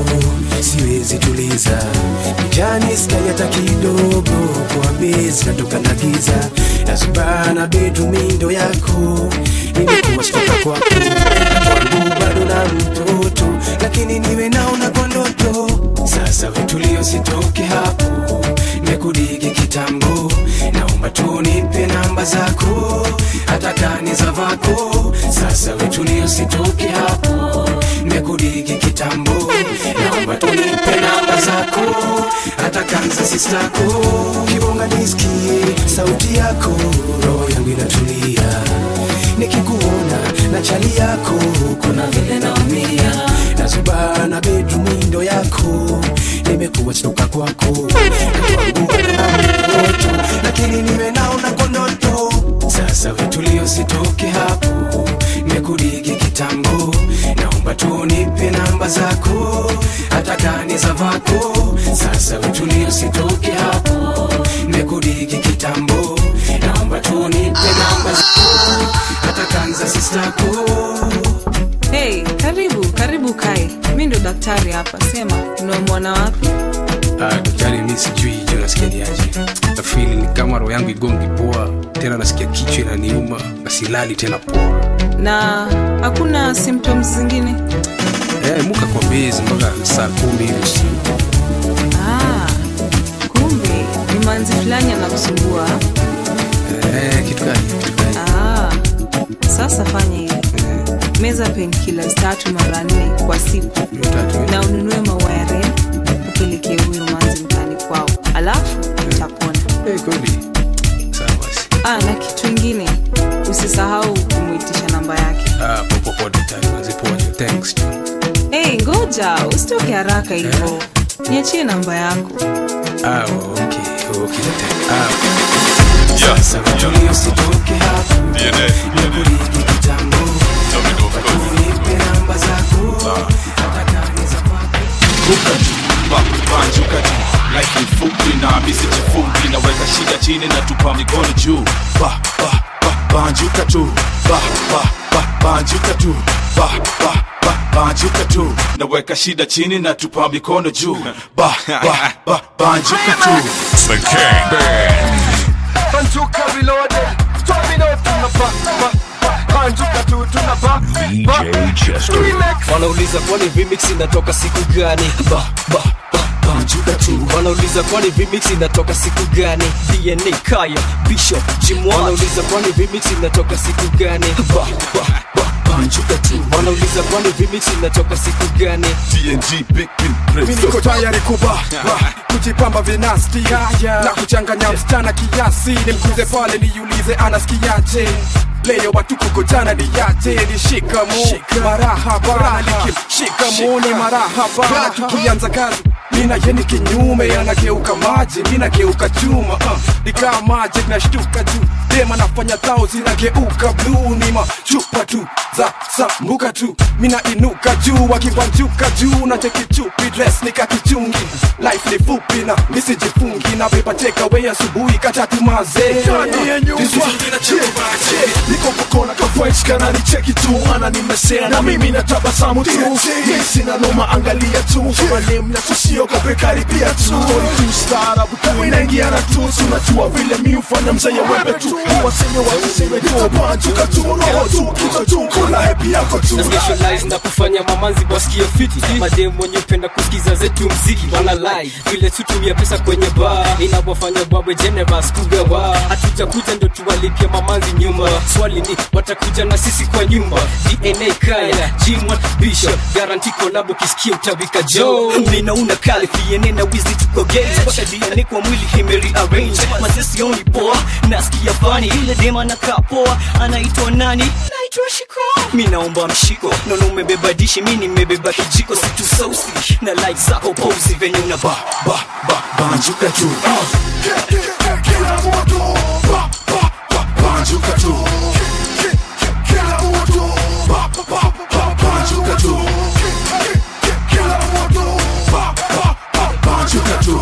siwezi tuliza mjani skai hata kidogo kwa bezi natoka na giza nazubana bedumindo yako nimekuwa stoka kwako kwangu bado na mtoto lakini niwe naona kwa ndoto sasa vitulio sitoke hapo nimekudigi kitambo naomba tu nipe namba zako hata kani za vako sasa vitulio sitoke hapo nimekudigi kitambo naomba tu nipe namba zako hata kanza sistako kibonga nisikie sauti yako roho yangu inatulia nikikuona na chali yako kuna vile naumia nazubana bedrumindo yako nimekuwa stoka kwako kwangu na mtoto lakini niwe naona kwa ndoto sasa vitulio sitoke hapo nimekudigi kitambo naomba tu nipe namba zako hata kani za vako sasa vitulio sitoke hapo nimekudigi hiki kitambo naomba tunipe namba zako hata kanza sistako Hey, karibu karibu kai mi ndo daktari hapa sema unaomwana wapi Ah, daktari mi sijui jo nasikia ni aje nafili ni kama roho yangu igongi poa tena nasikia kichwa inaniuma na silali tena poa na hakuna symptoms zingine eh, muka kwa bezi mpaka saa kumi hivi usiku ah, kumbe ni manzi fulani anakusumbua eh, kitu gani kitu gani ah, sasa fanya hivi meza painkillers tatu mara nne kwa siku na ununue maua ya red upelekee huyo manzi mtani kwao alafu utapona hey, kweli sawa basi ah, na kitu ingine usisahau kumwitisha namba yake ah, popopo daktari mazipoa jo thanks jo hey, ngoja usitoke haraka hivyo niachie namba yako ah, okay okay daktari ah. sasa tulia usitoke hapa nakuliki kitambo unipe namba zako hata kani za banjuka juu life ni fupi na misi chifupi naweka shida chini na tupa mikono juu ba, ba, ba, banjuka tu ba, ba, ba, banjuka tu ba, ba, ba, banjuka tu naweka shida chini na tupa mikono juu ba, ba, ba, banjuka tu The King Band. Banjuka reloaded, storming out from the back, back, back. Banjuka tu tuna back, DJ Chester. wanauliza kwani vimix inatoka siku gani ba, ba, ba, banjuka tu wanauliza kwani vimix inatoka siku gani dna kaya bishop jimwa wanauliza kwani vimix inatoka siku gani ba, ba, ba, banjuka tu wanauliza kwani vimix inatoka siku gani TNG Big Pin mi niko tayari kuba ba, kujipamba vinasti na kuchanganya msichana kiasi nimkuze pale niulize anasikiaje leo watu kukutana niyaje ni shikamo marahaba likim shikamoni marahaba na tukianza kazi mina yeni kinyume anageuka maji minageuka chuma uh, nikaa maji nashtuka juu dema nafanya tao zinageuka bluu ni machupa tu za sambuka tu mina inuka juu wakibanjuka juu na chekichupi dress nikakichungi life ni fupi na misijifungi na beba takeaway asubuhi katatu mazee Ndani ya nyumba. niko kukona kafresh kana ni cheki tu ana nimesea na mimi natabasamu tu mi sina noma angalia tu manem na tusiogope karibia tu Story tu staarabu tu inaingiana tu tunajua vile mi ufanya mzee wembe tu waseme wasiseme tu banjuka tu roho tu kichwa tu kula hepi yako tu na specialize na kufanya mamanzi wasikie fiti mademu wenye upenda kusikiza zetu mziki wana lie vile tutumia pesa kwenye bar inawafanya babwe generous kugawa hatuja kuja ndo tuwalipia mamanzi nyuma swali ni watakuja na sisi kwa nyumba dna kaya jimwa bishop garanti kolabo kisikia utawika jo mina una kali fiene na wizi tuko gays mpaka dna kwa mwili himeri arrange mazesi oni poa nasikia fani ile dema na poa anaitwa nani naitwa shiko mi naomba mshiko nono umebeba dishi mi nimebeba kijiko situ sausi na like zako posi venye una ba ba ba banjuka tu kila moto ba, ba, ba, banjuka tu kila moto ba, ba, ba, banjuka tu kila moto ba, ba, ba, banjuka tu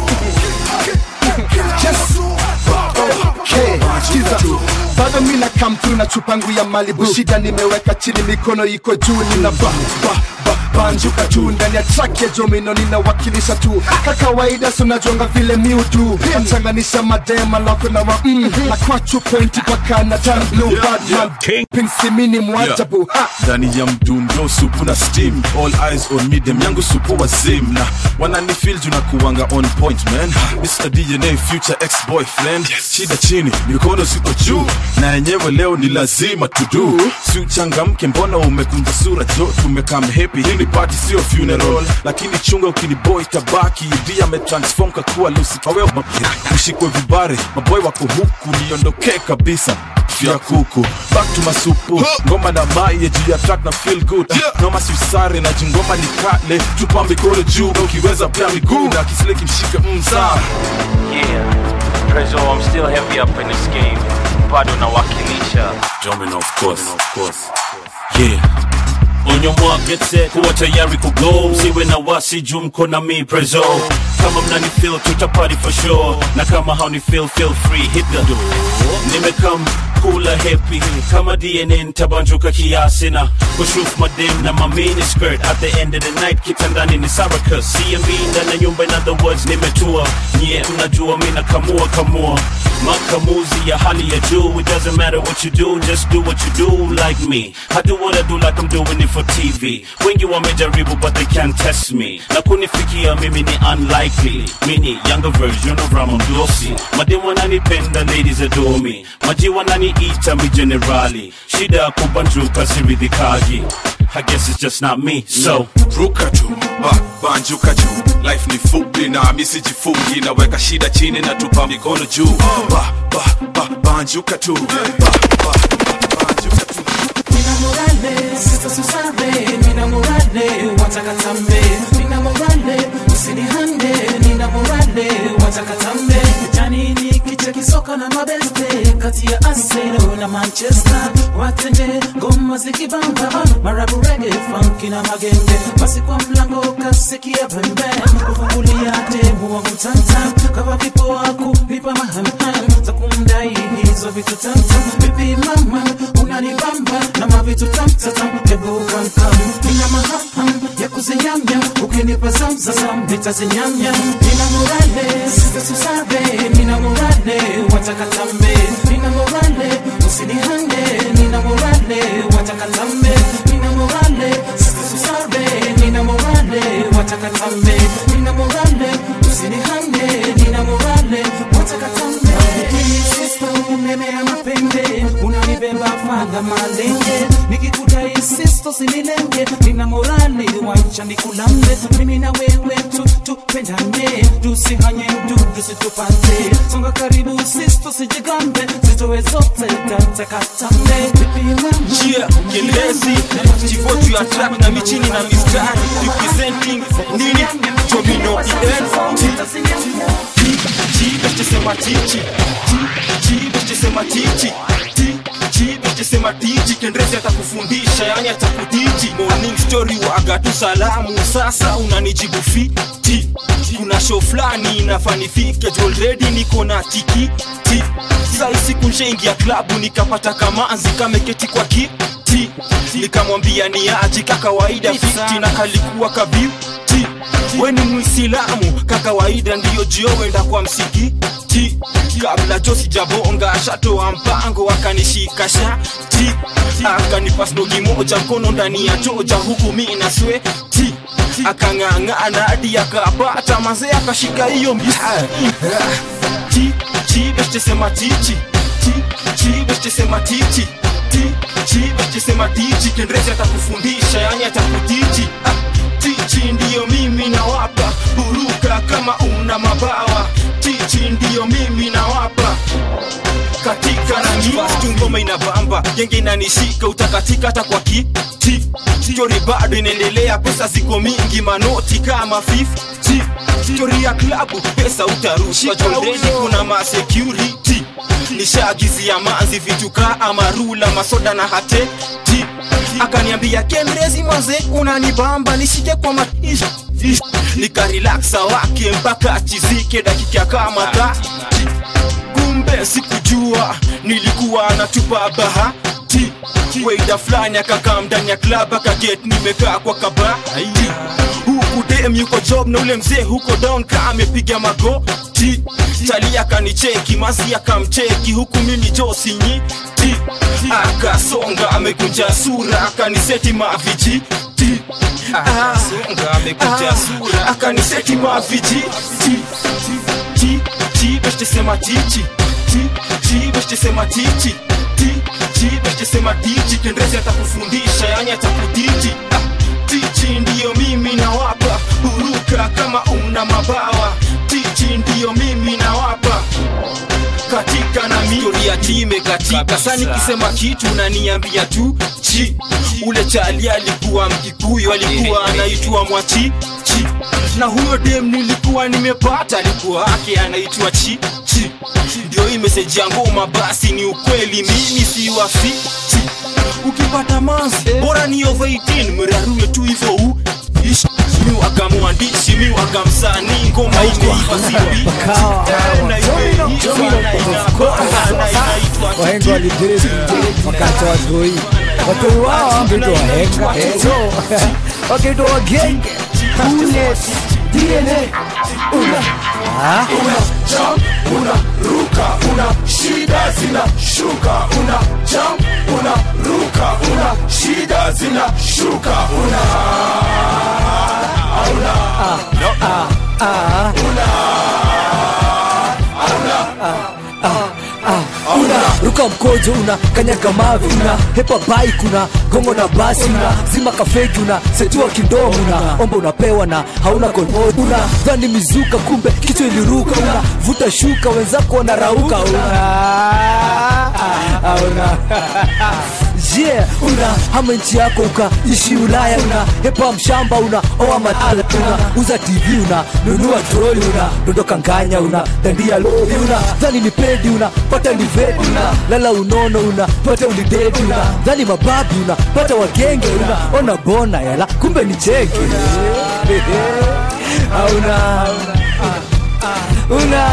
bado mina come through na chupa yangu ya malibu shida nimeweka chini mikono iko juu nina ba, ba, ba, banjuka tu ndani ya track ya jomino ninawakilisha tu ka kawaida sunajonga vile miudu nachanganisha madema lako na wa mm, na kwa chupointi paka na tan blue badman pinsimini mwajabu ha ndani ya mdundo supu na steam all eyes on me dem yangu supu wazim na wananifil juna kuwanga on point man Mr. DNA future ex boyfriend shida chini mikono siko juu na yenyewe leo ni lazima tudu si uchangamke mbona umekunja sura jo tumekam happy hii ni party sio funeral lakini chunga ukiniboy tabaki ndi ametransform kakuwa lusi kawe ushikwe vibare maboy wako huku niondokee kabisa vya kuku back to masupu ngoma na maye juu ya track na feel good noma siusare na jingoma ni kale tupa mikono juu ukiweza pia miguu na kisile kimshike msaa Yeah, Prezzo, I'm still heavy up in this game. Bado nawakilisha. Jomino, of course, of course. Yeah. on your mark get set kuwa tayari kugo msiwe na wasi juu mko na mi prezo kama mnani feel tuta party for sure na kama hauni feel feel free hit the door nimekam kula happy kama dna ntabanjuka kiasi na kushuf madem na mamini skirt at the end of the night kitandani ni saraka cmb ndani ya nyumba in other words nimetua nyie mnajua mi nakamua kamua makamuzi ya hali ya juu it doesn't matter what you do just do what you do like me i do what i do like i'm doing it for tv wengi wamejaribu but they can't test me na kunifikia mimi ni unlikely mini younger version of ramamdosi mademu wananipenda ladies adore me maji wananiita mi generali shida ya kubanjuka siridhikaji I guess it's just not me, so ruka juu ba, banjuka juu life ni fupi na misijifungi naweka shida chini na tupa mikono juu ba, ba, ba, banjuka tu ba, ba, Nina morale, sista susare, nina morale, wataka tambe. Nina morale, usinihande, nina morale, wataka tambe. Jani ni kicha kisoka na mabeste, kati ya Arsenal na Manchester. Watende ngoma zikibamba, marabu reggae, funky na magenge. Basi kwa mlango kasikia pembe, kufungulia demu wangu tantam. Kama vipo wako, nipa mahamham, za kumdai hizo vitu tantam. Vipi mama, unanibamba na mavitu tamtatam, hebu kamkam. Nina mahaham ya kuzinyamnya, ukinipa zamzazam, nitazinyamnya. Nina morale, sista susare, nina morale, wataka tambe. Nina morale, usinihande, nina morale, wataka tambe. Nina morale, sista susare, nina morale, wataka tambe. Nina morale, usinihande, nina morale, wataka tambe. Sista unemea mapembe, unanibeba fadha malenge, nikikudai sisto sinilenge, nina morale, wacha nikulambe, mimi na wewe tu tupendane, tusihanye mdudu situpate, songa karibu sisto sijigambe, zitowe zote tatakatambe, vipi mama Chia, Kelezi, chivotu ya track na michini na mistari Representing nini, Domino EN Chibesema tichi Chibesema tichi Chibesema tichi Kendrezi atakufundisha yani atakudiji Morning story waga tu salamu Sasa unanijibu fiti Kuna show flani inafanifike juu already niko na tikiti Sai siku nshaingia klabu nikapata kamanzi kameketi kwa kiti Nikamwambia ni aji kakawaida fiti na kalikuwa kabiuti we ni mwisilamu kakawaida ndiyo jiowenda kwa msikiti kabla jo sijabonga shatoa mpango akanishika shati akanipa snogi moja mkono ndani ya choja huku mi na sweti akang'ang'ana hadi akapata mazee akashika hiyo mbia Ti, ti, beshtesema tichi Ti, ti, beshtesema tichi Ti, ti, beshtesema tichi kendrezi atakufundisha yani atakutichi ah, tichi ndiyo mimi nawapa buruka kama una mabawa tichi ndiyo mimi nawapa katika na mitu ngoma inabamba genge inanishika utakatika hata kwa kiti stori bado inaendelea pesa ziko mingi manoti kama 50 stori ya klabu pesa utarushwa jondeni kuna masecurity nishaagizia manzi vitu kaa amarula masoda na hateti akaniambia kendrezi maze unanibamba nishike kwa maisha nikarelaksa wake mpaka achizike dakika kama tati kumbe sikujua nilikuwa natupa bahati weida fulani akakaa ndani ya klab akaget nimekaa kwa kabati huku dem yuko job na ule mzee huko down ka amepiga magoti tali akanicheki mazi akamcheki huku mimi josinyiti akasonga amekunja sura akaniseti maviji akasonga amekunja sura akaniseti maviji beshtesema tichi beshtesema tichi beshtesema tichi kendrezi atakufundisha yani atakutiji ah, tichi ndiyo mimi nawapa huruka kama una mabawa tichi ndiyo mimi nawapa katika na miori ya time katika sa nikisema kitu naniambia tu chi ule chali alikuwa mkikuyu alikuwa anaitwa mwachi chi na huyo dem nilikuwa nimepata alikuwa ake anaitwa chi chi ndio hii meseji ya ngoma basi ni ukweli mimi si wafichi ukipata mans bora ni over 18 mrarue tu hivyo u ish mi wakamwandishi mi wakamsanii ngoma imeiva sibi na imeiva na inakoa na inaitwa wahenga walidiriki wakati wa watoi watoi wao wangeitwa wahenga ezo wakiitwa wagenge Bullet, DNA una Ah? una jump una ruka una shida zina shuka una jump una ruka una shida zina shuka una una ah, ah, ah. una ruka mkojo una kanyaga mavi una hepa bike una gongo na basi una zima kafegi una setua kindomo una omba unapewa na hauna kolod una dhani mizuka kumbe kichwa iliruka una vuta shuka wenzako wanarauka una Ah, una yeah, una hama nchi yako ukaishi ulaya una hepa mshamba una oa matala una uza tv una nunua troli una dondoka nganya una dandia lori una dhani ni pedi una pata ni vedi una lala unono una pata ulidedi una dhani mababi una pata wagenge una ona bona yala kumbe ni cheke auna una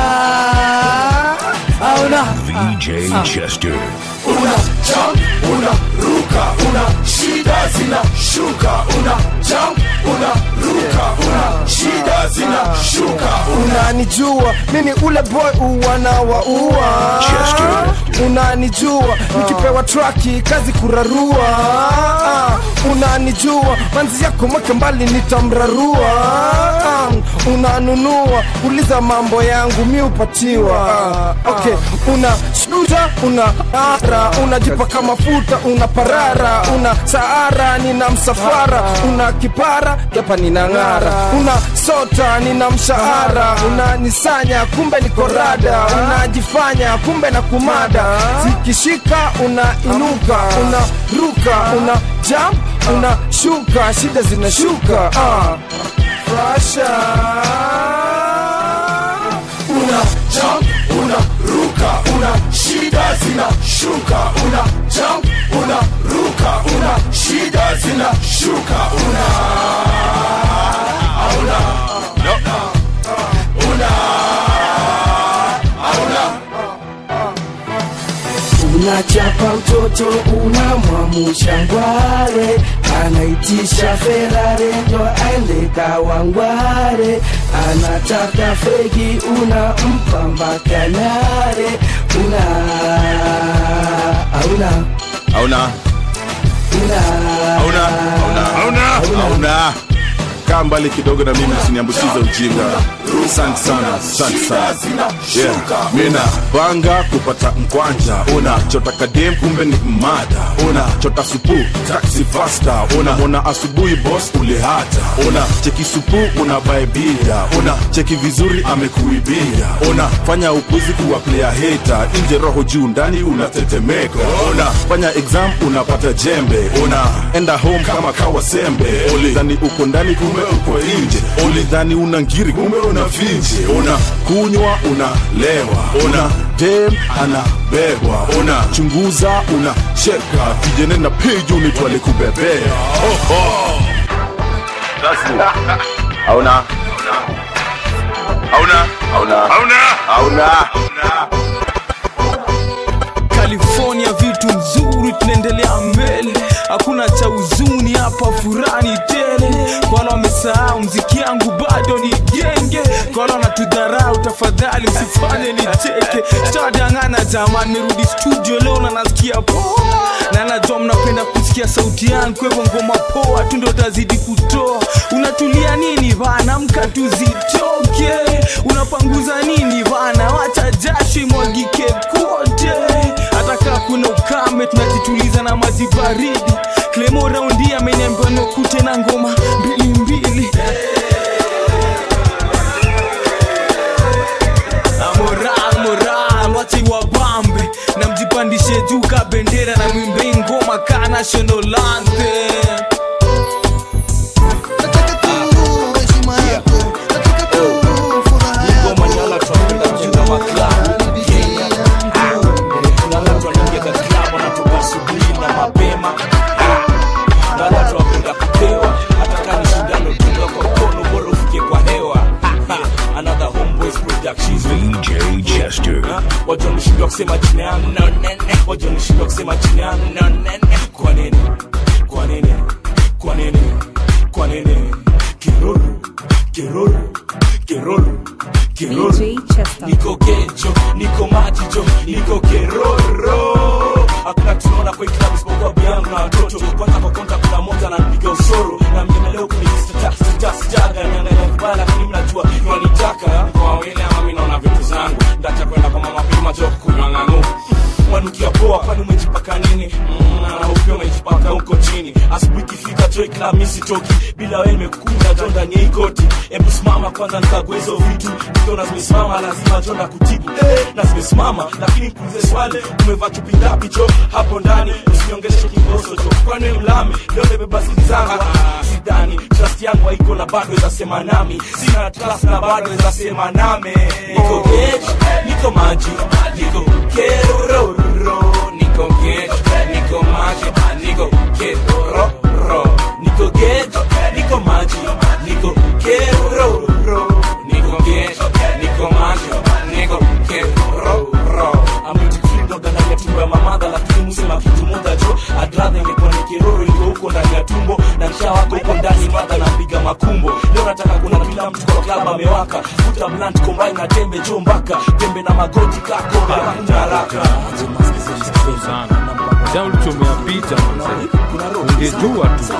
auna VJ Chester. una jump una ruka una shida zina shuka una jump una ruka una shida zina shuka unanijua mimi ule boy uwana wa ua unanijua nikipewa traki kazi kurarua Ah, unanijua manzi yako mweke mbali nitamrarua Ah, unanunua uliza mambo yangu mi upatiwa Ah, okay una shuta una ara unajipaka mafuta una parara una saara nina msafara una kipara japa nina ng'ara una sota nina mshahara unanisanya kumbe niko rada unajifanya kumbe na kumada zikishika unainuka unaruka una jump unashuka shida zinashuka ah. Frasha. una jump una ruka una shida zina shuka una jump una ruka una shida zina shuka una una una una unachapa mtoto unamwamusha ngware anaitisha ferare ndo aende kawangware anataka fegi unampa mbakanare una auna hauna una hauna hauna hauna hauna kaa mbali kidogo na mimi usiniambukize ujinga asante sana asante sana yeah. mina panga kupata mkwanja una chota kadem kumbe ni mada una chota supu taxi fasta una mona asubuhi boss ulihata una cheki supu una baibia una cheki vizuri amekuibia una fanya upuzi kuwa player hater nje roho juu ndani unatetemeka una fanya exam unapata jembe una enda home kama kawa sembe ulidhani uko ndani kumbe uko nje ulidhani una ngiri kumbe una finje una kunywa unalewa una dem anabebwa una chunguza una cheka vijene na peji unitwale kubebea oh, oh. hauna hauna hauna hauna hauna california vitu nzuri tunaendelea mbele hakuna cha huzuni hapa furani tele kwa wale wamesahau mziki yangu bado ni genge kwa wale wanatudharau tafadhali msifanye nicheke sitadangana jamani merudi studio leo na nasikia poa na najua mnapenda kusikia sauti yangu kwa hivyo ngoma poa tu ndo tazidi kutoa unatulia nini bana mka tuzitoke unapanguza nini bana wacha jasho imwagike kote hata kaa kuna ukame tunajituliza na maji baridi klemo raundi ameniambiwa nikute na ngoma mbili mbili Na moral moral wache wabambe na mjipandishe juu ka bendera na mwimbe ngoma ka national anthem nishindwa kusema jina yangu no nene waja nishindwa kusema jina yangu no nene kwa nini kwa nini kwa nini kwa nini kiruru kiruru kiruru kiruru niko kejo niko majijo niko keroro hakuna tunaona kwa hii klabu isipokuwa biangu na watoto kwanza kwa konta kuna moja ananipiga usoro na mnyemeleo kunisitaga niangalia vibaya lakini mnajua wanitaka kwa wawili ama mi naona vitu zangu ndacha kwenda kwa mama pima jo kunywa ng'ang'u wanukia poa kwani umejipaka nini Mm, na upia umejipaka huko chini asubuhi ikifika joy club mi sitoki bila wewe nimekukunja jo ndani ya hii koti hebu simama kwanza nikague hizo vitu ukiona zimesimama lazima jo na kutibu eh, na zimesimama lakini pulize swali umevaa chupi ngapi jo hapo ndani usiongeshe kiboso jo kwani wewe mlami leo nimebeba siri zangu Ah, sidani trust yangu haiko na bado ezasema nami sina trust na bado ezasema name niko geji niko maji niko keroro niko geji niko maji niko keroro niko geji niko maji niko keroro niko geji niko maji niko keroro amejifridoga ndani ya tumbo ya mamadha lakini musema kitu moja jo adradha ingekuwa ni kiroro iko huko ndani ya tumbo na nsha wako huko ndani madha napiga makumbo leo nataka kuna kila mtu kwa klab amewaka futa blunt kombai na tembe jo mpaka tembe na magoti kako hakuna haraka ja ulichomea picha ungejua tu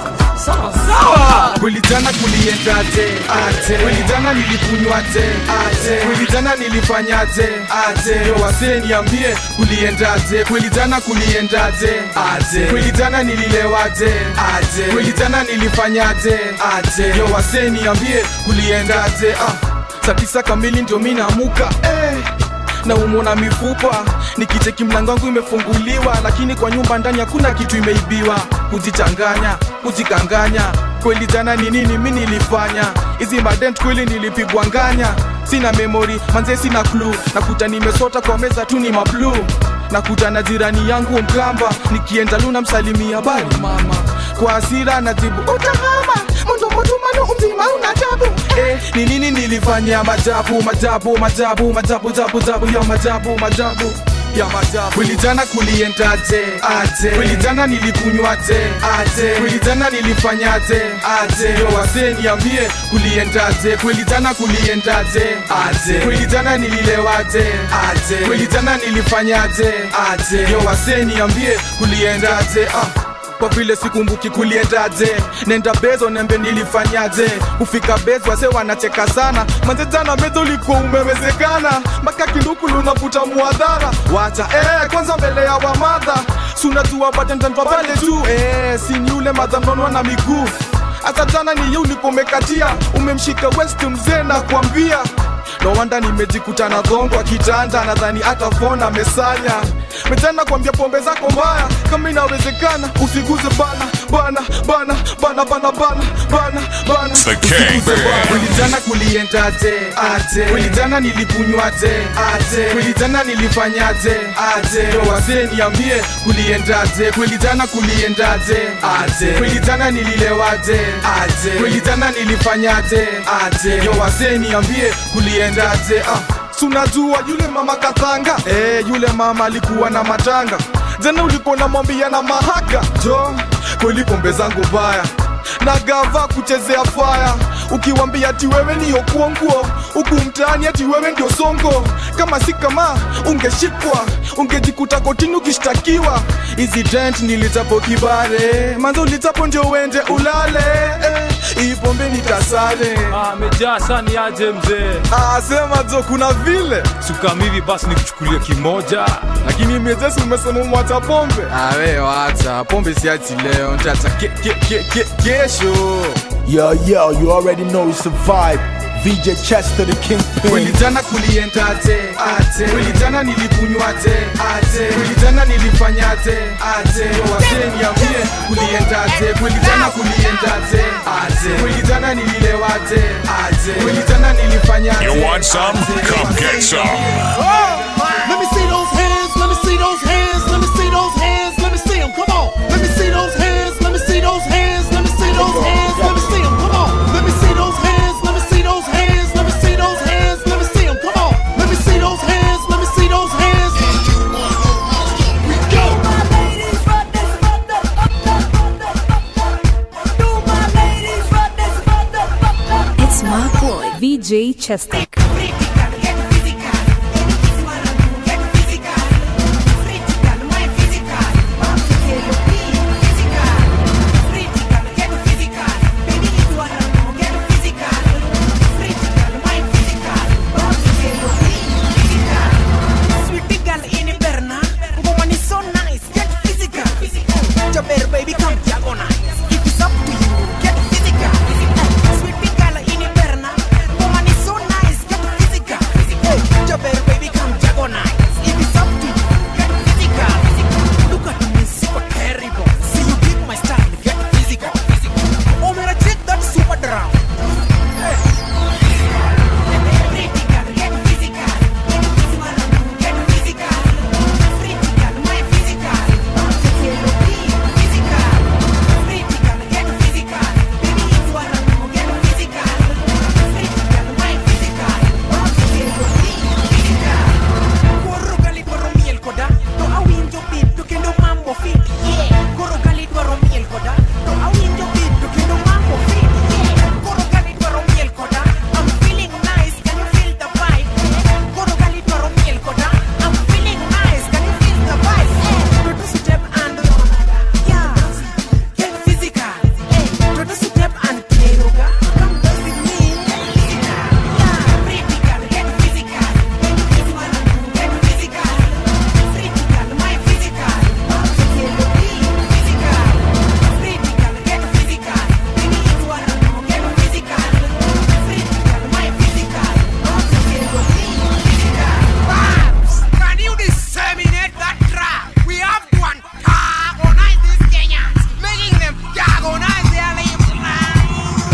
kweli jana kuliendaje aje kweli jana nilikunywaje aje kweli jana nilifanyaje aje yo wasee niambie kuliendaje kweli jana kuliendaje aje kweli jana nililewaje aje kweli jana nilifanyaje aje yo wasee niambie kuliendaje ah saa tisa kamili ndio mi naamuka eh na umona mifupa nikicheki mlango wangu imefunguliwa lakini kwa nyumba ndani hakuna kitu imeibiwa kujichanganya kujikanganya kweli jana ni nini mi nilifanya hizi madent kweli nilipigwa nganya sina memori manze sina klu nakuta nimesota kwa meza tu ni mablu nakuta na jirani yangu mkamba nikienda luna msalimia bali mama kwa asira najibu utahama mundomotumano umzima una jabu eh, ni nini nilifanya majabu majabu majabu majabu jabu jabu ya majabu majabu ya majabu kweli jana kuliendaje aje kweli jana nilikunywaje aje kweli jana nilifanyaje aje yo wasee niambie kuliendaje kweli jana kuliendaje aje kweli jana nililewaje aje kweli jana nilifanyaje aje yo wasee niambie kuliendaje ah kwa vile sikumbuki kuliendaje nenda bezo nembe nilifanyaje kufika bezo wase wanacheka sana manze jana bezo ulikuwa umewezekana mpaka kinduku lunavuta muadhara wacha eh, kwanza mbele ya wamadha sunajua batendantwa pale tu eh, sini ule madhamnonwa na miguu hata jana ni ye ulipomekatia umemshika west mzee na kuambia no wanda nimejikuta na dhongo kitanda nadhani hata fona amesanya metana kwambia pombe zako mbaya kama inawezekana usiguze bana bana bana bana bana bana bana bana The King. kulijana kuliendaje aje kulijana nilikunywaje aje kulijana nilifanyaje aje yo wazee niambie kuliendaje kulijana kuliendaje aje kulijana nililewaje aje kulijana nilifanyaje aje yo wazee niambie kuliendaje ah sunajua yule mama katanga eh, yule mama alikuwa na matanga jana ulikuwa namwambia na mahaka jo kweli pombe zangu baya na gava kuchezea faya ukiwambia ati wewe niyo kuonguo huku mtaani ati wewe ndio songo kama si kama ungeshikwa ungejikuta kotini ukishtakiwa hizi dent nilitapo kibare manzo ulitapo ndio uende ulale eh, hii pombe nitasare amejaa sani aje mzee asema jo kuna vile sukamivi basi nikuchukulia kimoja lakini mezesi umesema mwacha pombe awe wacha pombe siachi leo ntacha ke, ke, ke, ke, kesho Yo, yo, you already know it's a vibe. VJ Chester, the kingpin. kweli jana kuliendaje aje kweli jana nilikunywaje aje kweli jana nilifanyaje aje wasee niambie kuliendaje kweli jana kuliendaje aje kweli jana nililewaje aje kweli jana nilifanyaje You want some? Come get some. Let me see those hands, let me see those hands, let me see those hands, let me see them, come on. Let me see those hands, let me see those hands, let me see those hands, let me see them, come on. Let me see those hands, let me see those hands, let me see those hands, let me see them, come on. Let me see those hands, let me see those hands. VJ Chestek. Sweetie girl in Berna, woman is so nice. Get physical. Jabber baby, come diagonal. If it's up to you, get physical. Sweetie girl in Berna, woman is so nice. Get physical. Jabber baby, come diagonal. If it's up to you, get physical. Look at me, super terrible. See you dig my style, get physical. Oh, man, I check that super drown. Can you disseminate that track? We have to antagonize these Kenyans, making them diagonize their lives.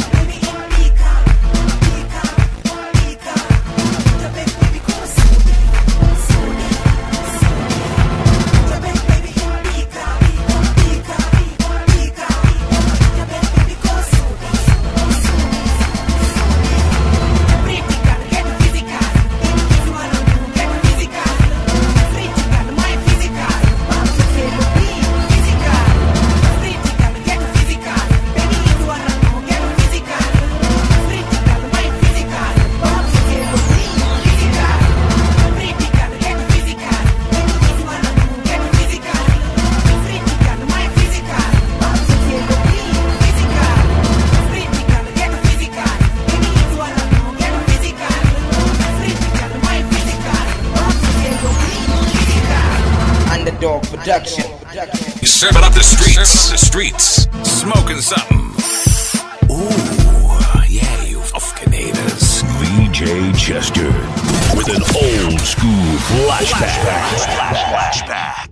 Underdog Production. You serving up the streets, the streets, smoking something. Ooh, yeah, you fuckinators. VJ Chester with an old school flashback. flashback.